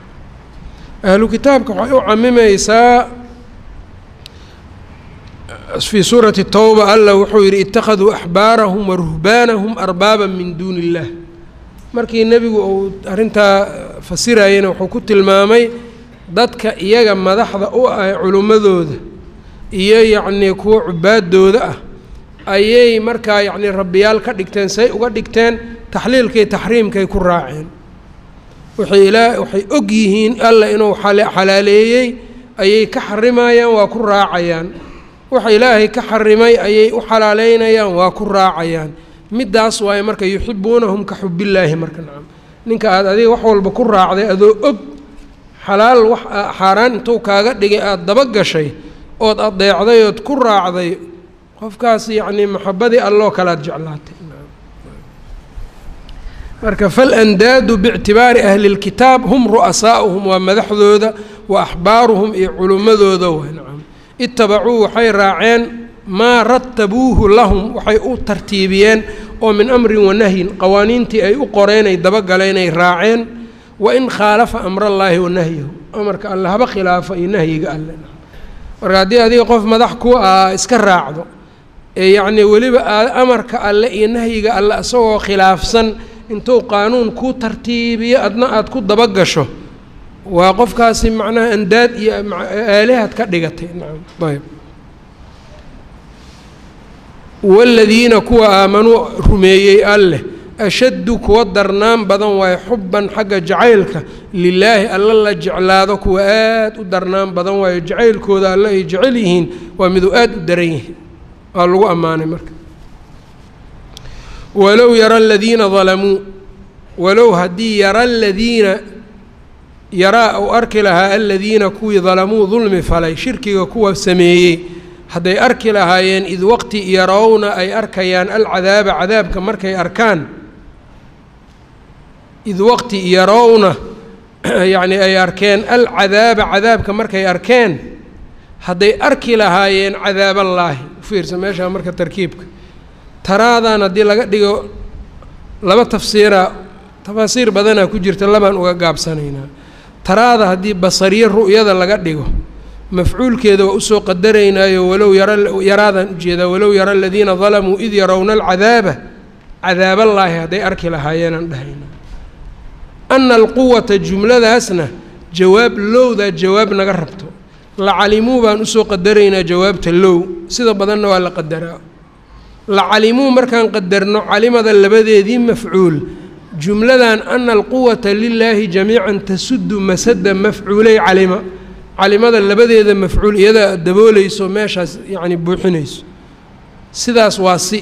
ahlu kitaabka waxay u camimaysaa fii suurati towba alla wuxuu yidhi ittakhaduu axbaarahum wa ruhbaanahum arbaaban min duuni illaah markii nebigu uu arrintaa fasirayena wuxuu ku tilmaamay dadka iyaga madaxda u ah culimmadooda iyo yacnii kuwa cubaadooda ah ayay markaa yacnii rabbiyaal ka dhigteen say uga dhigteen taxliilkay taxriimkay ku raaceen waxay ilaa waxay og yihiin alla inuu xalaaleeyey ayay ka xarimayaan waa ku raacayaan waxa ilaahay ka xarimay ayay u xalaaleynayaan waa ku raacayaan middaas waaye marka yuxibuunahum ka xubillaahi marka nacam ninka aada adiga wax walba ku raacday adoo og xalaal wax xaaraan intuu kaaga dhigay aada daba gashay ood adeecday ood ku raacday qofkaas yacnii maxabadii alloo kalaad jeclaatay marka falandaadu biictibaari ahli lkitaab hum ru'asaa'uhum waa madaxdooda wa axbaaruhum iyo culimmadooda waa nacam itabacuu waxay raaceen maa ratabuuhu lahum waxay u tartiibiyeen oo min amrin wanahyin qawaaniintii ay u qoreen ay dabagaleen ay raaceen wain khaalafa amrallaahi wa nahyahu amarka alle haba khilaafa iyo nahyiga alle marka haddii adiga qof madax ku ah iska raacdo ee yacnii weliba aad amarka alle iyo nahyiga alle isagoo khilaafsan intuu qaanuun ku tartiibiyo adna aada ku dabagasho waa qofkaasi macnaha andaad iyo aalihad ka dhigatay nacam ayb waaladiina kuwa aamanuu rumeeyey alleh ashaddu kuwa darnaan badan waayo xubban xagga jacaylka lilaahi alla la jeclaado kuwa aad u darnaan badan waayo jacaylkooda alle ay jecel yihiin waa miduu aad u daran yihiin waa lagu ammaanay marka walow yara aladiina dalamuu walow haddii yara aladiina yaraa uu arki lahaa aladiina kuwii dalamuu dulmi falay shirkiga kuwa sameeyey hadday arki lahaayeen id waqti yarowna ay arkayaan alcadaaba cadaabka markay arkaan id waqti yarowna yacnii ay arkeen alcadaaba cadaabka markay arkeen hadday arki lahaayeen cadaaballaahi ufiirsa meeshaa marka tarkiibka taraadan haddii laga dhigo laba tafsiira tafaasiir badanaa ku jirta labaan uga gaabsanaynaa taraada haddii basariyo ru'yada laga dhigo mafcuulkeeda waa usoo qadaraynaayo walow yara yaraadaan ujeedaa walow yara aladiina dalamuu id yarowna alcadaaba cadaaballaahi hadday arki lahaayeenaan dhahayna ana alquwata jumladaasna jawaab lowdaa jawaab naga rabto lacalimuu baan usoo qadaraynaa jawaabta low sida badanna waa la qadaraa lacalimuu markaan qadarno calimada labadeedii mafcuul jumladan ana alquwata lilaahi jamiican tasuddu masada mafcuulay calima calimada labadeeda mafcuul iyadaa daboolayso meeshaas yacni buuxinayso sidaas waa si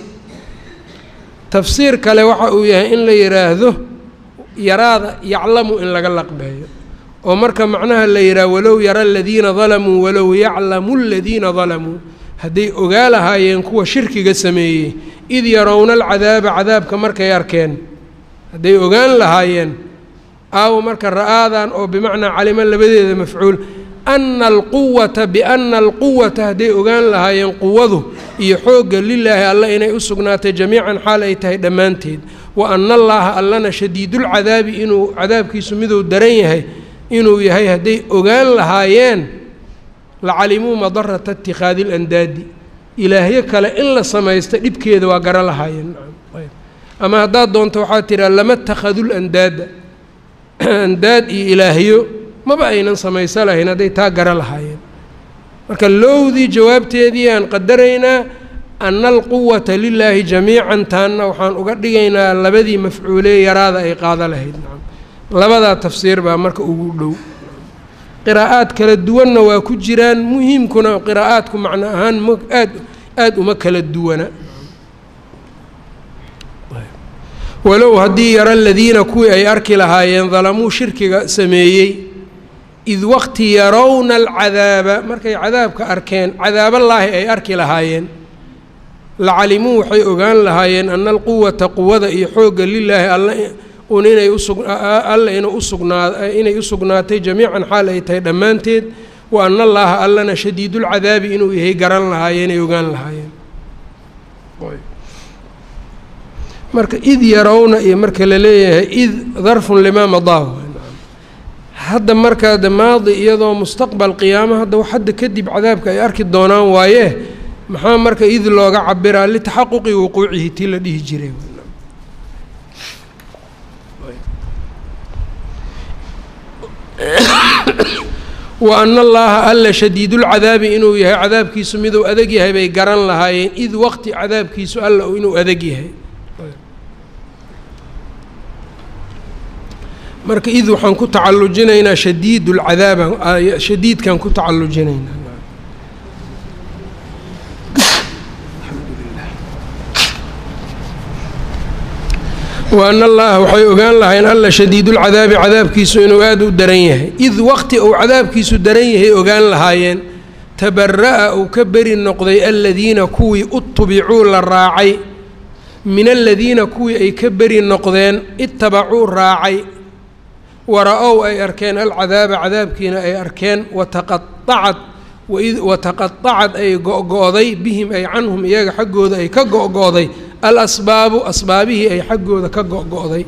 tafsiir kale waxa uu yahay in la yidhaahdo yaraada yaclamu in laga laqbeeyo oo marka macnaha la yidhaah walow yara aladiina dalamuu walow yaclamu aladiina dalamuu hadday ogaa lahaayeen kuwa shirkiga sameeyey id yarowna alcadaaba cadaabka markay arkeen hadday ogaan lahaayeen aawo marka ra'aadan oo bimacnaa calimo labadeeda mafcuul ana alquwata biana alquwata hadday ogaan lahaayeen quwadu iyo xoogga lilaahi alla inay u sugnaatay jamiican xaal ay tahay dhammaanteed wa ana allaaha allana shadiidulcadaabi inuu cadaabkiisu miduu daran yahay inuu yahay hadday ogaan lahaayeen lacalimuu madarata itikhaadi ilandaadi ilaahyo kale in la samaysta dhibkeeda waa gara lahaayeen ama haddaad doonto waxaa tiraa lama takhadul andaada andaad iyo ilaahyo maba aynan samaysa lahayn hadday taa gara lahaayeen marka lowdii jawaabteedii aan qadaraynaa ana alquwata lilaahi jamiican taanna waxaan uga dhigaynaa labadii mafcuulee yaraada ay qaado lahayd labadaa tafsiir baa marka ugu dhow qiraa'aad kala duwanna waa ku jiraan muhiimkuna qiraa'aadku macno ahaan m aad aada uma kala duwana walow haddii yara aladiina kuwii ay arki lahaayeen dalamuu shirkiga sameeyey id waqti yarowna alcadaaba markay cadaabka arkeen cadaaballaahi ay arki lahaayeen lacalimuu waxay ogaan lahaayeen ana alquwata quwada iyo xoogga lilaahi alla un inay usug alla ina usugnaa inay u sugnaatay jamiican xaal ay tahay dhammaanteed wa ana allaaha allana shadiidulcadaabi inuu yahay garan lahaayeen ay ogaan lahaayeen marka id yarowna iyo marka la leeyahay id darfun limaa madaa hadda markaa de maadi iyadoo mustaqbal qiyaamo hadda wax hadda kadib cadaabka ay arki doonaan waaye maxaa marka id looga cabiraa litaxaquqi wuquucihi tii la dhihi jiray wa ana allaha alla shadiidulcadaabi inuu yahay cadaabkiisu miduu adag yahay bay garan lahaayeen id waqti cadaabkiisu alla inuu adag yahay marka id waxaan ku tacalujinaynaa shadiid lcadaaba shadiidkaan ku tacalujinaynaa wa ana allaha waxay ogaan lahayn alla shadiidulcadaabi cadaabkiisu inuu aada u daran yahay id waqti uu cadaabkiisu daran yahay ogaan lahaayeen tabara'a uu ka beri noqday aladiina kuwii utubicuu la raacay min aladiina kuwii ay ka beri noqdeen itabacuu raacay wara-ow ay arkeen alcadaaba cadaabkiina ay arkeen wataqaacad wataqaacad ay go-go-day bihim ay canhum iyaga xaggooda ay ka go-go-day alasbaabu asbaabihii ay xaggooda ka go-go-day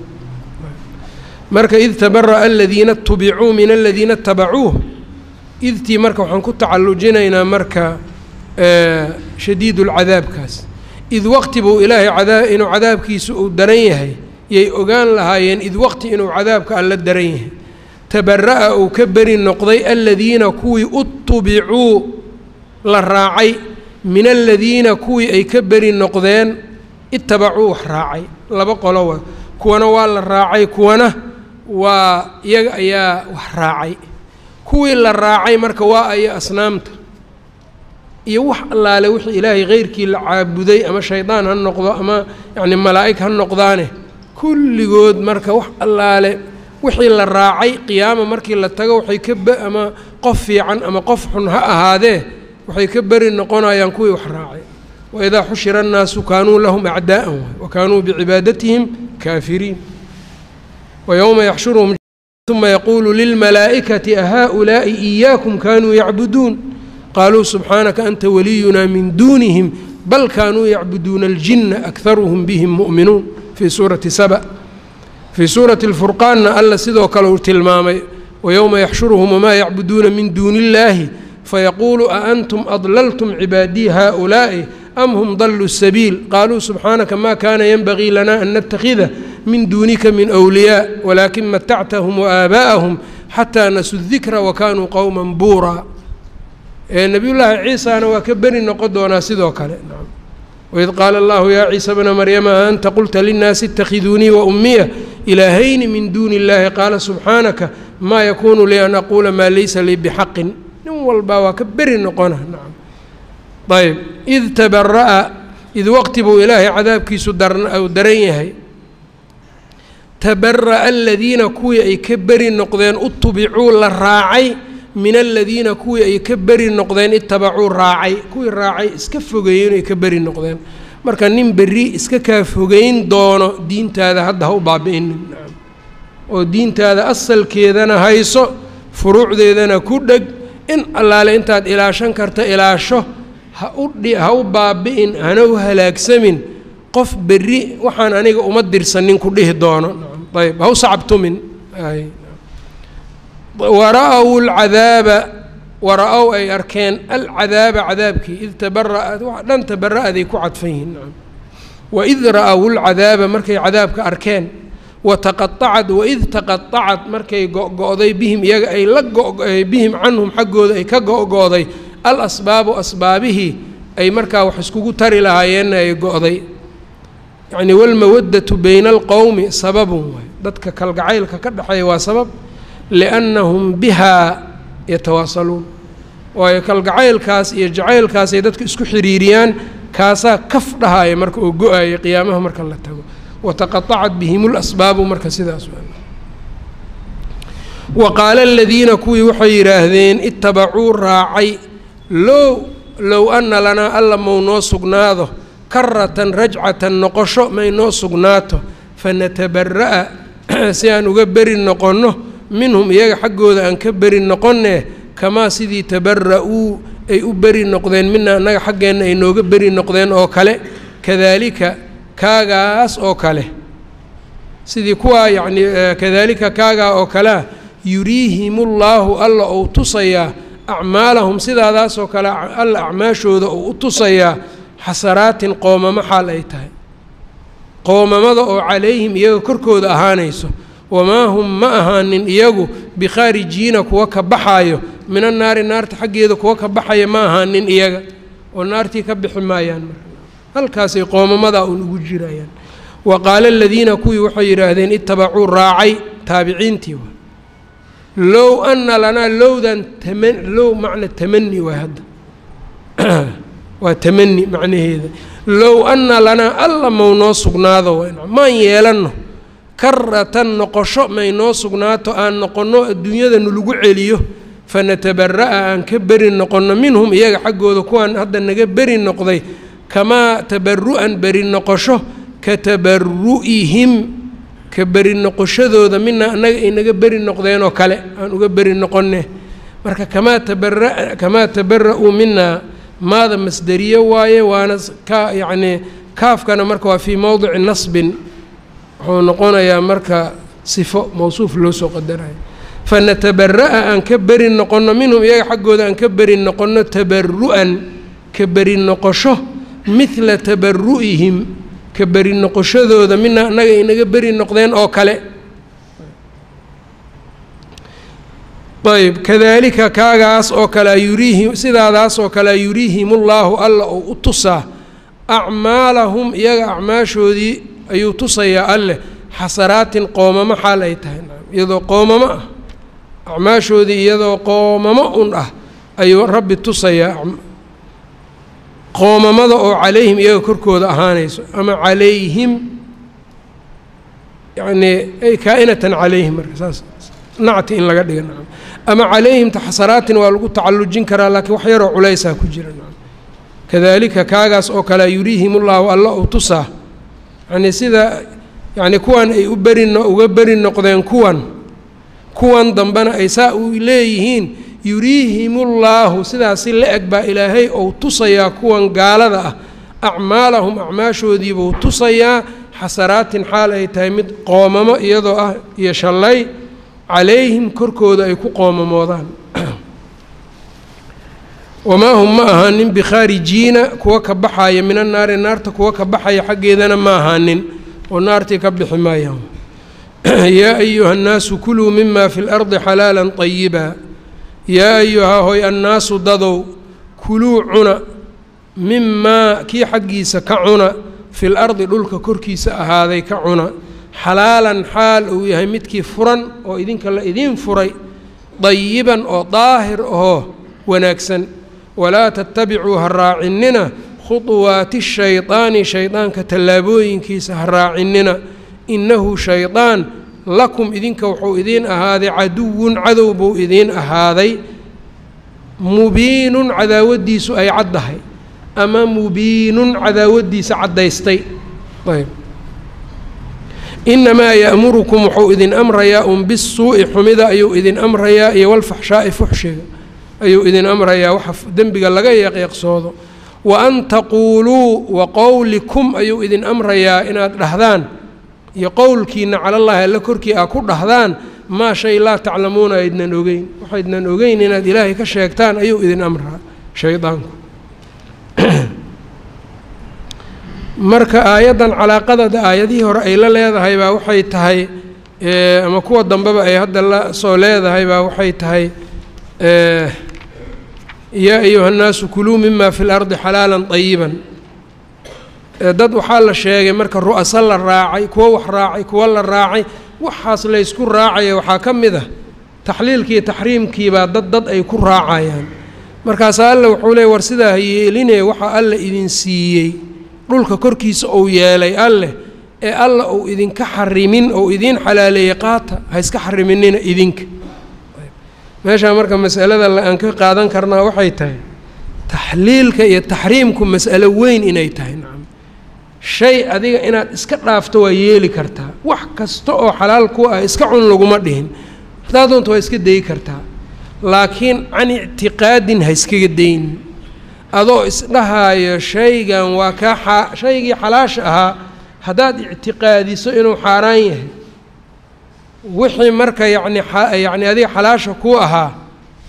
marka id tabara'a aladiina tubicuu min aladiina itabacuuh idtii marka waxaan ku tacalujinaynaa marka shadiid lcadaabkaas id waqti buu ilaahay cadaa inuu cadaabkiisu uu daran yahay yay ogaan lahaayeen id waqti inuu cadaabka alla daran yahay tabara'a uu ka beri noqday aladiina kuwii utubicuu la raacay min aladiina kuwii ay ka beri noqdeen itabacuu wax raacay laba qolo wa kuwana waa la raacay kuwana waa iyaga ayaa wax raacay kuwii la raacay marka waa aya asnaamta iyo wax allaale wixii ilaahay keyrkii la caabuday ama shaydaan ha noqdo ama yacni malaa'ig ha noqdaane kulligood marka wax allaale wixii la raacay qiyaama markii la tago waxay ka b ama qof fiican ama qof xun ha ahaadee waxay ka beri noqonayaan kuwii wax raacay waidaa xushira annaasu kaanuu lahum acdaa'an waay wa kaanuu bicibaadatihim kaafiriin wa yowma yaxshuruhum uma yaquulu lilmalaa'ikati ahaa'ulaa'i iyaakum kaanuu yacbuduun qaaluu subxaanaka anta waliyunaa min duunihim bal kaanuu yacbuduuna aljinna akharuhum bihim mu'minuun fii suurati saba fii suurati alfurqaanna alla sidoo kale uu tilmaamay wayowma yaxshuruhum wamaa yacbuduuna min duuni illaahi fayaquulu a antum adlaltum cibaadii haaulaa'i am hum daluu sabiil qaaluu subxaanaka ma kaana yenbagii lana an nattakhida min duunika min wliyaa walaakin matactahum waaaabaa'ahum xataa nasuu dikra wakanuu qowman buuraa nebiyullaahi ciisana waa ka beri noqon doonaa sidoo kale waid qaala allahu yaa ciisa bna maryama a anta qulta linnaasi اtakhiduunii waummiya ilaahayni min duuni اllahi qaala subxaanaka maa yakuunu lii an aquula maa laysa lii bixaqin nin walbaa waa ka beri noqona nacam ayb id tabara'a id waqti buu ilaahay cadaabkiisu u daran yahay tabara'a aladiina kuwii ay ka beri noqdeen utubicuu la raacay min aladiina kuwii ay ka beri noqdeen itabacuu raacay kuwii raacay iska fogeeyeen ay ka beri noqdeen marka nin berri iska kaa fogeyn doono diintaada hadda ha u baabi'inin oo diintaada asalkeedana hayso furuucdeedana ku dheg in allaale intaad ilaashan karta ilaasho ha u dhi ha u baabi'in hana u halaagsamin qof berri waxaan aniga uma dirsanin ku dhihi doono ayb ha u sacabtumin wara-w alcadaaba wara-ow ay arkeen alcadaaba cadaabkii id tabara'at dhan tabara'aday ku cadfan yihiin nacam waid ra-w lcadaaba markay cadaabka arkeen wataqaacad waid taqaacad markay go-go-day bihim iyaga ay la bihim canhum xaggooda ay ka go-go-day alasbaabu asbaabihii ay markaa wax iskugu tari lahaayeenna ay go-day yacni walmawaddatu bayna alqowmi sababun waay dadka kalgacaylka ka dhexeeya waa sabab liannahum bihaa yatawaasaluun waayo kalgacaylkaas iyo jacaylkaasay dadka isku xiriiriyaan kaasaa kaf dhahaaya marka oo go-aaya qiyaamaha marka la tago wataqaacat bihim lasbaabu marka sidaas wa qaala aladiina kuwii waxay yidhaahdeen itabacuu raacay low low anna lanaa alla mau noo sugnaado karatan rajcatan noqosho may noo sugnaato fanatabara'a si aan uga beri noqonno minhum iyaga xaggooda aan ka beri noqonee kamaa sidii tabara-uu ay u beri noqdeen mina annaga xaggeenna ay nooga beri noqdeen oo kale kadaalika kaagaas oo kale sidii kuwaa yacnii kadaalika kaagaa oo kalea yuriihimullaahu alla ou tusayaa acmaalahum sidaadaasoo kale alla acmaashooda uu u tusayaa xasaraatin qoomamo xaal ay tahay qoomamada oo calayhim iyaga korkooda ahaanayso wamaa hum ma ahaanin iyagu bikhaarijiina kuwa ka baxaayo mina naari naarta xaggeeda kuwa ka baxaya ma ahaanin iyaga oo naartii ka bixi maayaan marka halkaasay qoomamadaa uun ugu jirayaan wa qaala aladiina kuwii waxay yidhaahdeen itabacuu raacay taabiciintii wa low ana lanaa lowdan tama low macna tamani waay hadda waa tamani macnaheeda low anna lanaa alla mau noo sugnaado maan yeelanno karatan noqosho may noo sugnaato aan noqonno adduunyada nalagu celiyo fanatabara'a aan ka beri noqonno minhum iyaga xaggooda kuwaan hadda naga beri noqday kamaa tabaru'an beri noqosho ka tabaru'ihim ka beri noqoshadooda mina annaga ay naga beri noqdeenoo kale aan uga beri noqonne marka kamaa tabara kamaa tabara-uu minaa maada masderiye waaye waana ka yacnii kaafkana marka waa fii mowdici nasbin wuxuu noqonayaa marka sifo mawsuuf loo soo qadarayo fanatabara'a aan ka beri noqonno minhum iyaga xaggooda aan ka beri noqonno tabaru'an ka beri noqosho midla tabaru'ihim ka beri noqoshadooda mina annaga inaga beri noqdeen oo kale ayb kadaalika kaagaas oo kale yuriihim sidaadaas oo kale yuriihimullaahu alla oo u tusaa acmaalahum iyaga acmaashoodii ayuu tusayaa alleh xasaraatin qoomamo xaal ay tahay iyadoo qoomamo ah acmaashoodii iyadoo qoomamo un ah ayuu rabbi tusayaa qoomamada oo calayhim iyaga korkooda ahaanayso ama calayhim yacnii ay kaa-inatan calayhim marka saas nacti in laga dhiga nacam ama calayhimta xasaraatin waa lagu tacallujin karaa laakiin wax yaroo culaysaa ku jira nacam kadaalika kaagaas oo kale yuriihimullaahu alla uu tusaa yacnii sida yacnii kuwan ay u beri uga beri noqdeen kuwan kuwan dambena ay saa u leeyihiin yuriihimullaahu sidaasi la eg baa ilaahay ou tusayaa kuwan gaalada ah acmaalahum acmaashoodiibuu tusayaa xasaraatin xaal ay tahay mid qoomamo iyadoo ah iyo shallay calayhim korkooda ay ku qoomamoodaan wamaa hum ma ahaanin bikhaarijiina kuwa ka baxaya mina naari naarta kuwa ka baxaya xaggeedana ma ahaanin oo naartii ka bixi maayaan yaa ayuha annaasu kuluu mima fi lardi xalaala طayiba yaa ayuhaa hoy annaasu dadow kuluu cuna mimaa kii xaggiisa ka cuna fi lardi dhulka korkiisa ahaaday ka cuna xalaalan xaal uu yahay midkii furan oo idinka la idiin furay dayiban oo daahir ahoo wanaagsan walaa tattabicuu ha raacinina khuطuwaati shaydaani shaydaanka tallaabooyinkiisa ha raacinina innahu shaydaan lakum idinka wuxuu idiin ahaaday caduwun cadow buu idiin ahaaday mubiinun cadaawaddiisu ay caddahay ama mubiinun cadaawaddiisa caddaystay ayb inamaa ya'murukum wuxuu idin amrayaa un bisuu'i xumida ayuu idin amrayaa iyo walfaxshaa'i fuxshiga ayuu idin amrayaa waxa dembiga laga yeeqyeeqsoodo wa an taquuluu wa qowlikum ayuu idin amrayaa inaad dhahdaan iyo qowlkiina calallaahi alla korkii aa ku dhahdaan maa shay laa taclamuuna aydnan ogeyn waxaydnan ogeyn inaad ilaahay ka sheegtaan ayuu idin amraa shaydaanku marka aayaddan calaaqadada aayadihii hore ay la leedahay baa waxay tahay ama kuwa dambeba ay hadda la soo leedahay baa waxay tahay yaa ayuha nnaasu kuluu mima fi lardi xalaala طayiban dad waxaa la sheegay marka ru'asa la raacay kuwo wax raacay kuwo la raacay waxaas laysku raacaya waxaa ka mid ah taxliilkiiyo taxriimkiibaa dad dad ay ku raacayaan markaasaa alle wuxuu leey war sidaa ha yeelinee waxaa alle idin siiyey dhulka korkiisa uu yeelay alleh ee alla uu idinka xarimin ou idiin xalaaleeyey qaata ha iska xariminina idinka meeshaa marka masalada aan ka qaadan karnaa waxay tahay taxliilka iyo taxriimku mas'alo weyn inay tahay nacam shay adiga inaad iska dhaafto waa yeeli kartaa wax kasta oo xalaal ku ah iska cun laguma dhihin haddaa doonta waa iska dayi kartaa laakiin can ictiqaadin ha iskaga daynin adoo isdhahaayo shaygan waa kaa xaa shaygii xalaasha ahaa haddaad ictiqaadiso inuu xaaraan yahay wixii marka yacni yacni adiga xalaasha ku ahaa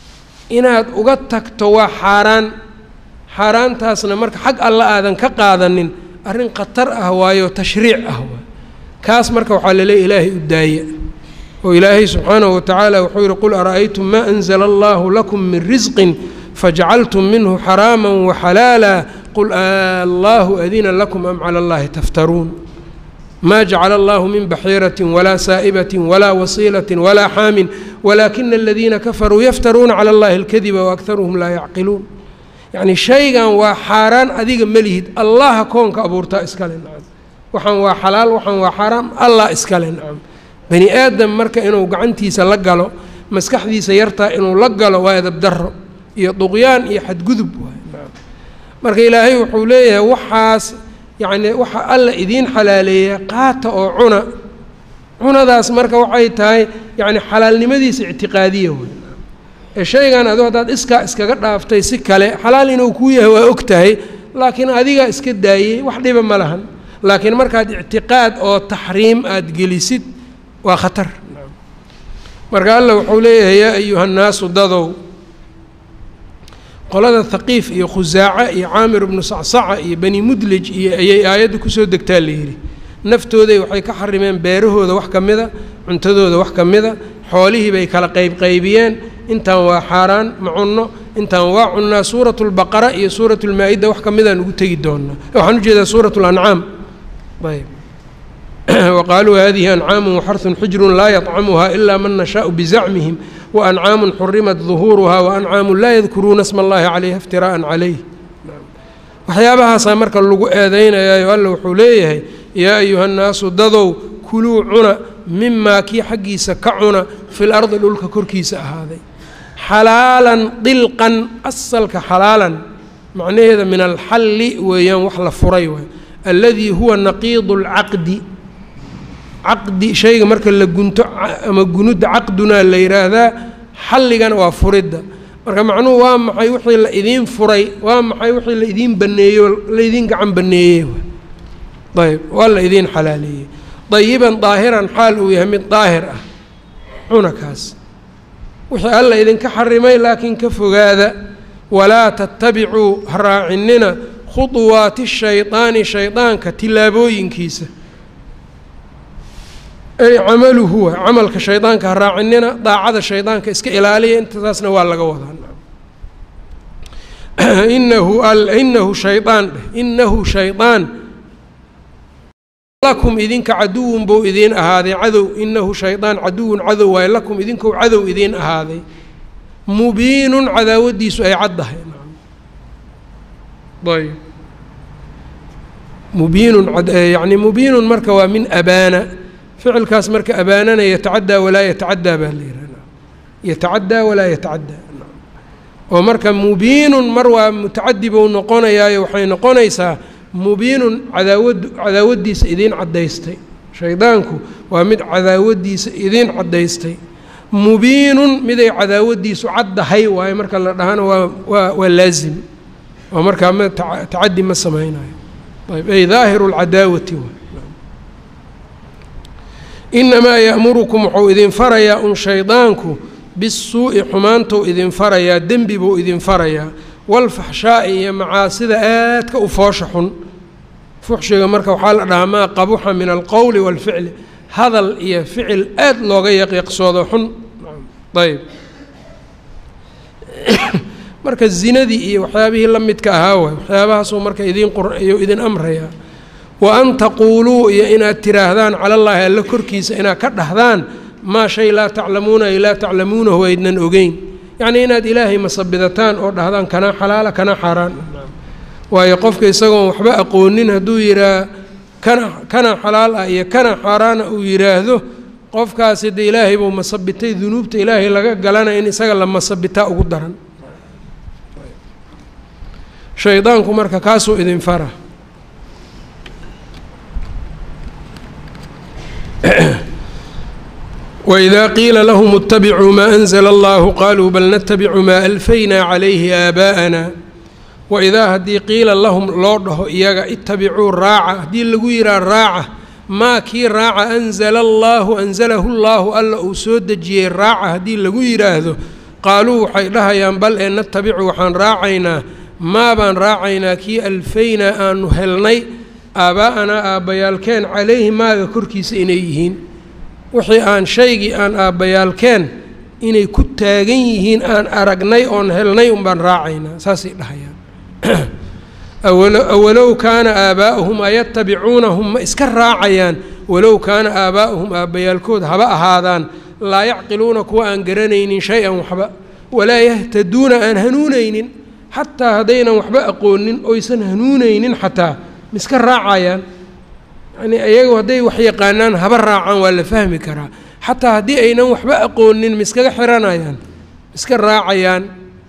inaad uga tagto waa xaaraan xaaraantaasna marka xag alla aadan ka qaadanin arrin khatar ah waayo tashriic ah waay kaas marka waxaa laleeya ilaahay u daaya oo ilaahay subxaanahu watacaala wuxuu yihi qul ara'aytum maa anzala allahu lakum min risqin fajacaltum minhu xaraama waxalaala qul allahu adina lakum am cala allahi taftaruun ma jacala allahu min baxiirati walaa saa'ibati walaa wasiilati walaa xaamin walaakina aladiina kafaruu yaftaruuna cala allahi alkadiba waakharuhum laa yacqiluun yacni shaygan waa xaaraan adiga melihid allaha koonka abuurtaa iskale nacam waxaan waa xalaal waxaan waa xaaraam allah iskale nacam bani aadam marka inuu gacantiisa la galo maskaxdiisa yartaa inuu la galo waa edabdaro iyo duqyaan iyo xadgudub waay nacam marka ilaahay wuxuu leeyahay waxaas yacni waxa alla idiin xalaaleeya qaata oo cuna cunadaas marka waxay tahay yacni xalaalnimadiisa ictiqaadiya wey ee shaygan adu haddaad iskaa iskaga dhaaftay si kale xalaal inuu kuu yahay waa og tahay laakiin adigaa iska daayey wax dhiba ma lahan laakiin markaad ictiqaad oo taxriim aada gelisid waa khatar marka alla wuxuu leeyahay yaa ayuha nnaasu dadow qolada haqiif iyo khusaaca iyo caamir ibnu sacsaca iyo bani mudlij iyo ayay aayadda kusoo degtaa la yidhi naftooday waxay ka xarimeen beerahooda wax ka mida cuntadooda wax ka mida xoolihii bay kala qaybqaybiyeen intaan waa xaaraan ma cunno intaan waa cunnaa suuratu lbaqara iyo suuratu lmaa-ida wax ka midaan ugu tegi doonaa waxaan ujeedaa suuratu lancaam ayb waqaaluu hadihi ancaamu waxarun xijrun laa yطcamuha ilaa man nashaau bizacmihim waancaamu xurimat duhuuruha waancaamu laa yadkuruuna sma allahi calayha iftiraa'an calayh waxyaabahaasaa marka lagu eedeynayaayo alla wuxuu leeyahay yaa ayuha nnaasu dadow kuluu cuna mimaa kii xaggiisa ka cuna fil ardi dhulka korkiisa ahaaday xalaalan dilqan asalka xalaalan macnaheeda min alxalli weeyaan wax la furay waay alladii huwa naqiidu اlcaqdi caqdi shayga marka la gunto ama gunudda caqdunaa la yidhaahdaa xalligana waa furidda marka macnuhu waa maxay wixii la idiin furay waa maxay wixii la idiin baneeyo la idiin gacan baneeyey ayb waa la idiin xalaaleeyey dayiban daahiran xaal uu yahay mid daahir ah cuna kaas wixii alla idinka xarimay laakiin ka fogaada walaa tattabicuu ha raacinina khuduwaati shaydaani shaydaanka tillaabooyinkiisa ay camaluhu wa camalka shaydaanka ha raacinina daacada shaydaanka iska ilaaliya intaasna waa laga wadaa inahu inahu shaydaan dheh inahu shaydaan lakum idinka caduwun buu idiin ahaaday cadow inahu shaydaan caduwun cadow waaye lakum idinkou cadow idiin ahaaday mubiinun cadaawadiisu ay caddahay ayb mubiinun yani mubiinun marka waa min abaana ficilkaas marka abaanana yatacaddaa walaa yatacaddaa baa la yihahda yatacaddaa walaa yatacaddaa oo marka mubiinun mar waa mutacadi bou noqonayaayo waxay noqonaysaa mubiinun cadaawad cadaawaddiisa idiin caddaystay shaydaanku waa mid cadaawadiisa idiin caddaystay mubiinun miday cadaawadiisu caddahay waayo marka la dhahana waa waa waa laazim oo markaa ma tacadi ma sameynayo ayb ay daahiru lcadaawati waay inamaa ya'murukum wuxuu idin farayaa un shaydaanku bisuu'i xumaantou idin farayaa dembi buu idin farayaa walfaxshaa'i iyo macaasida aadka u foosha xun fuxshiga marka waxaa la dhahaa maa qabuxa min alqowli waalficli hadal iyo ficil aad looga yaqiiqsoodo xun ayb marka zinadii iyo waxyaabihii la midka ahaa waay waxyaabahaasuu marka idiin qurayuu idin amrayaa wa an taquuluu iyo inaad tiraahdaan cala allaahi alla korkiisa inaad ka dhahdaan maa shay laa taclamuuna ay laa taclamuunahu aydnan ogeyn yacnii inaad ilaahay masabidataan oo dhahdaan kanaa xalaala kanaa xaaraan waayo qofka isagoon waxba aqoonin hadduu yidhaah kana kana xalaal ah iyo kana xaaraana uu yidhaahdo qofkaasi de ilaahay buu masabitay dunuubta ilaahay laga galana in isaga la masabitaa ugu daran shaydaanku marka kaasuu idin fara wإida qiila lahm اtabicuu maa أnzla اllahu qaluu bal natabicu maa alfaynaa calayhi aabaa'ana waidaa haddii qiila lahum loo dhaho iyaga itabicuu raaca haddii lagu yihaa raaca maa kii raaca anzala allaahu anzalahu llaahu alla uu soo dejiyey raaca haddii lagu yidhaahdo qaaluu waxay dhahayaan bal ee natabicu waxaan raacaynaa maa baan raacaynaa kii alfaynaa aanu helnay aabbaa'anaa aabbayaalkeen calayhi maaga korkiisa inay yihiin wixii aan shaygii aan aabbayaalkeen inay ku taagan yihiin aan aragnay oon helnay unbaan raacaynaa saasay dhahayaan awalow kaana aabaa'uhum ayatabicuunahum ma iska raacayaan walow kaana aabaa'uhum aabbayaalkood haba ahaadaan laa yacqiluuna kuwa aan garanaynin shay-an waxba walaa yahtaduuna aan hanuunaynin xataa haddaynan waxba aqoonin oysan hanuunaynin xataa ma iska raacayaan yacnii iyagu hadday wax yaqaanaan haba raacaan waa la fahmi karaa xataa haddii aynan waxba aqoonin ma iskaga xiranayaan ma iska raacayaan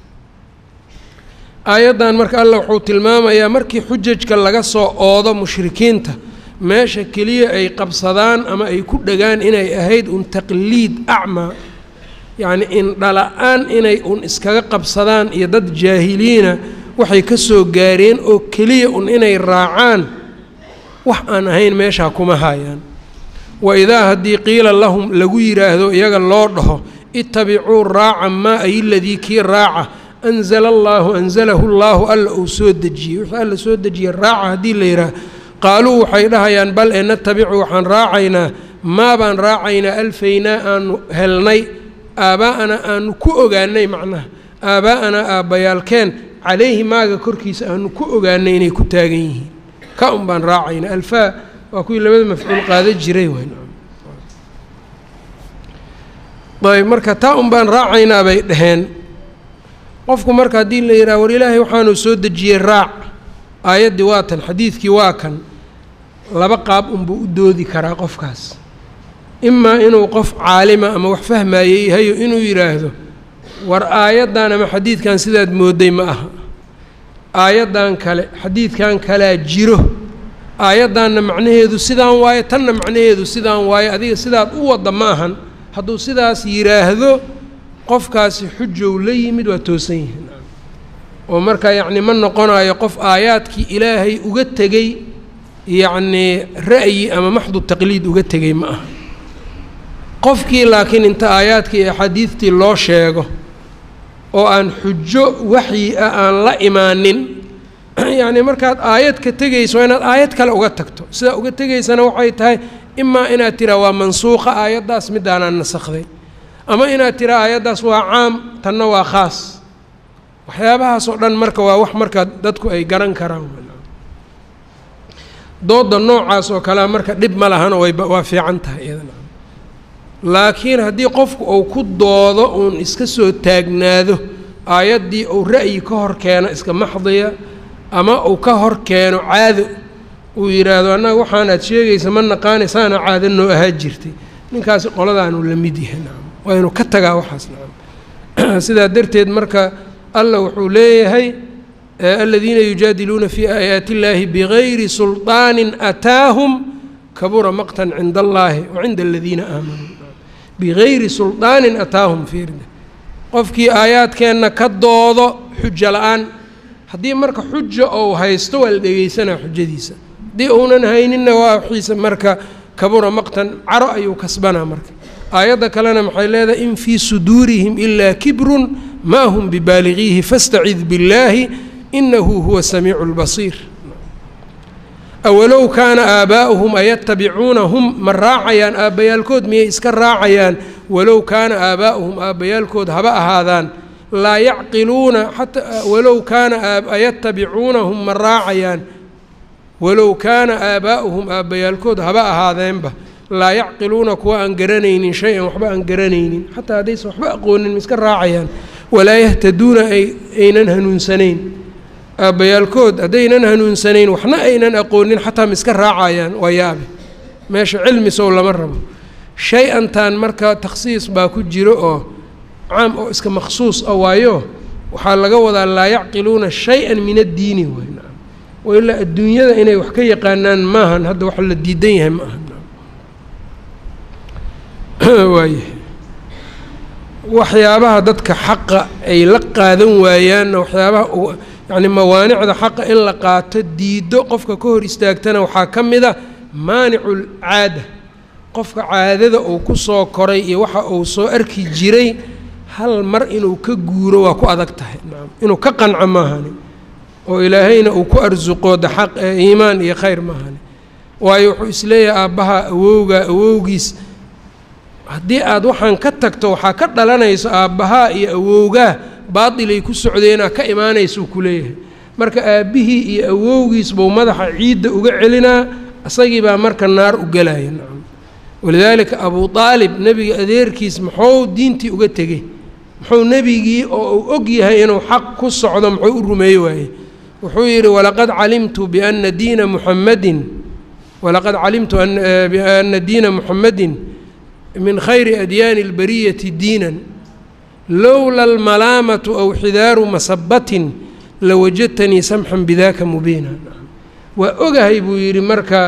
aayaddan marka allah wuxuu tilmaamayaa markii xujajka laga soo oodo mushrikiinta meesha keliya ay qabsadaan ama ay ku dhagaan inay ahayd un taqliid acmaa yacni indhala-aan inay un iskaga qabsadaan iyo dad jaahiliina waxay ka soo gaareen oo keliya un inay raacaan wax aan ahayn meeshaa kuma haayaan wa idaa haddii qiila lahum lagu yidhaahdo iyaga loo dhaho ittabicuu raaca maa ay ladii kii raaca anzala allaahu anzalahu llaahu alla uu soo dejiyey wixii alla soo dejiyey raaca haddii la yidhaah qaaluu waxay dhahayaan bal ee natabicu waxaan raacaynaa maa baan raacaynaa alfaynaa aanu helnay aabbaa'anaa aanu ku ogaanay macnaha aabbaa'anaa aabbayaalkeen calayhi maaga korkiisa aanu ku ogaanay inay ku taagan yihiin ka un baan raacaynaa alfaa waa kuwii labada mafcuul qaada jiray ayb marka taa un baan raacaynaa bay dhaheen qofku marka haddii la yidhaha war ilaahay waxaanu soo dejiyey raac aayaddii waa tan xadiidkii waa kan laba qaab unbuu u doodi karaa qofkaas imaa inuu qof caalima ama wax fahmaayey yahayo inuu yidhaahdo war aayaddan ama xadiidkan sidaad moodday ma aha aayaddan kale xadiidkan kalaa jiro aayaddanna macnaheedu sidaan waaye tanna macnaheedu sidaan waaye adiga sidaad u wadda ma ahan hadduu sidaas yidhaahdo qofkaasi xujow la yimid waa toosan yihiin oo marka yacni ma noqonayo qof aayaadkii ilaahay uga tegey yacnii ra'yi ama maxdu taqliid uga tegey ma aha qofkii laakiin inta aayaadkii iyo axaadiidtii loo sheego oo aan xujo waxyi ah aan la imaanin yacni markaad aayad ka tegayso waa inaad aayad kale uga tagto sidaa uga tegaysana waxay tahay imaa inaad tiraa waa mansuuqa aayaddaas midaanaan nasakday ama inaad tiraa aayaddaas waa caam tanna waa khaas waxyaabahaas oo dhan marka waa wax marka dadku ay garan karaan dooda noocaas oo kalea marka dhib ma lahano wayba waa fiican tahay iyadana laakiin haddii qofku uu ku doodo uun iska soo taagnaado aayaddii uu ra'yi ka hor keeno iska maxdiya ama uu ka hor keeno caado uu yidhaahdo annaga waxaanaad sheegaysa ma naqaani saana caado noo ahaa jirtay ninkaasi qoladaanu la mid yahay nacam waa inuu ka tagaa waxaas nacam sidaa darteed marka allah wuxuu leeyahay aladiina yujaadiluuna fii aayaati illaahi bigayri sulطaanin ataahum kabura maqtan cinda allaahi wa cinda aladiina aamanuu bigayri sulطaanin ataahum fiirda qofkii aayaadkeenna ka doodo xujo la-aan haddii marka xujo ou haysto waa la dhegeysanaa xujadiisa haddii uunan hayninna waa wixiisa marka kabura maqtan caro ayuu kasbanaa marka aayadda kalena maxay leedahay in fii suduurihim ilaa kibrun maa hum bibaaligiihi fastacid billaahi inahu huwa samiicu lbasiir awalow kaana aabaa'uhum ayatabicuunahum ma raacayaan aabbayaalkood miyay iska raacayaan walow kaana aabaa'uhum aabbayaalkood haba ahaadaan laa yacqiluuna xataa walow kaana ayatabicuunahum ma raacayaan walow kaana aabaa'uhum aabbayaalkood haba ahaadeenba laa yacqiluuna kuwa aan garanaynin shay-an waxba aan garanaynin xataa haddaysan waxba aqoonin ma iska raacayaan walaa yahtaduuna aynan hanuunsanayn aabbayaalkood haddaynan hanuunsanayn waxna aynan aqoonin xataa ma iska raacayaan waa yaabe meesha cilmi sow lama rabo shay-antan marka takhsiis baa ku jiro oo caam oo iska makhsuus ah waayo waxaa laga wadaa laa yacqiluuna shay-an min addiini waay nacam oo ilaa adduunyada inay wax ka yaqaanaan maahan hadda wax la diidan yahay ma aha waayahay waxyaabaha dadka xaqa ay la qaadan waayaanna waxyaabaha yacni mawaanicda xaqa in la qaato diiddo qofka ka hor istaagtana waxaa ka mid a maanicul caada qofka caadada uu ku soo koray iyo waxa uu soo arki jiray hal mar inuu ka guuro waa ku adag tahay nacam inuu ka qanco maahani oo ilaahayna uu ku arsuqo de xaq iimaan iyo khayr maahani waayo wuxuu isleeyahay aabbaha awowga awowgiis haddii aad waxaan ka tagto waxaa ka dhalanayso aabbahaa iyo awowgaa baatilay ku socdeenaa ka imaanaysuu ku leeyahay marka aabbihii iyo awowgiis buu madaxa ciidda uga celinaa isagii baa marka naar u gelaya nacam walidaalika abuu aalib nebiga adeerkiis muxuu diintii uga tegey muxuu nebigii oo uu og yahay inuu xaq ku socdo muxuu u rumeey waaye wuxuu yidhi walaqad calimtu biana diina muxamadin walaqad calimtu biana diina muxamadin min khayri adyaani اlbariyati diinan lowla almalaamatu aw xidaaru masabatin lawajadtanii samxan bidaka mubiina waa ogahay buu yidhi marka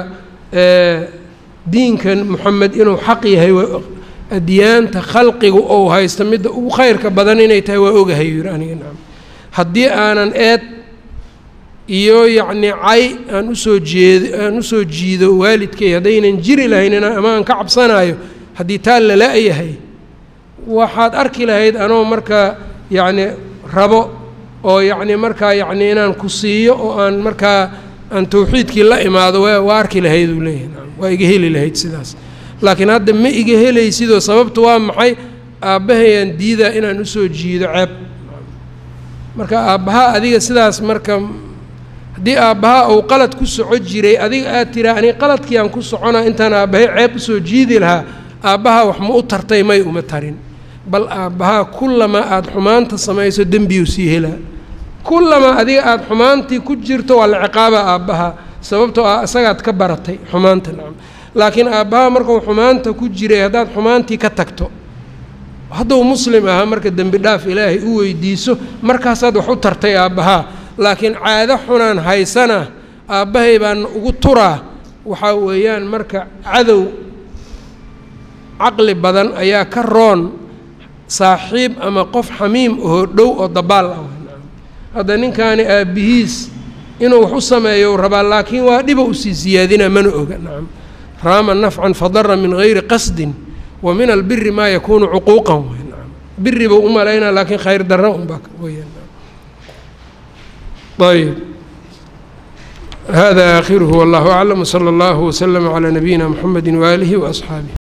diinkan moxamed inuu xaq yahay adyaanta khalqigu ou haysto midda ugu khayrka badan inay tahay waa ogahay yidhi aniga nacam haddii aanan eed iyo yacnii cay aan usoo jeed aan usoo jiido waalidkay haddaynan jiri lahayn ama aan ka cabsanaayo haddii taa lala-yahay waxaad arki lahayd anoo markaa yacni rabo oo yacni markaa yacni inaan ku siiyo oo aan markaa aan tawxiidkii la imaado waa waa arki lahayd uu leeyahay nacam waa iga heli lahayd sidaas laakiin hadda ma iga helaysidoo sababtu waa maxay aabbahayaan diidaa inaan usoo jiido ceeb marka aabbaha adiga sidaas marka haddii aabbaha uu qalad ku soco jiray adiga aad tiraa aniga qaladkii aan ku soconaa intaan aabbahay ceeb usoo jiidi lahaa aabbaha wax ma u tartay may uma tarin bal aabbahaa kullamaa aada xumaanta samayso dembiyuu sii helaa kullamaa adiga aada xumaantii ku jirto waa la ciqaaba aabbaha sababtoo ah isagaad ka baratay xumaanta nacam laakiin aabbaha markuu xumaanta ku jiray haddaad xumaantii ka tagto hadduu muslim ahaa marka dembi dhaaf ilaahay u weydiiso markaasaad wax u tartay aabbahaa laakiin caado xunaan haysana aabbahay baan ugu turaa waxaa weeyaan marka cadow caqli badan ayaa ka roon saaxiib ama qof xamiim oo dhow oo dabaal ah hadda ninkaani aabbihiis inuu wax u sameeyo rabaa laakiin waa dhiba usii siyaadina mana oga nacam raama nafcan fadara min gayri qasdin wa min albiri maa yakuunu cuquuqan wey nacam biri buu u malaynaa laakiin khayr darra unbaa weeyaan ayb hada aakhiruhu wallahu aclam wsala allahu waslama calaa nabiyina mxamedi waaalihi waasxaabih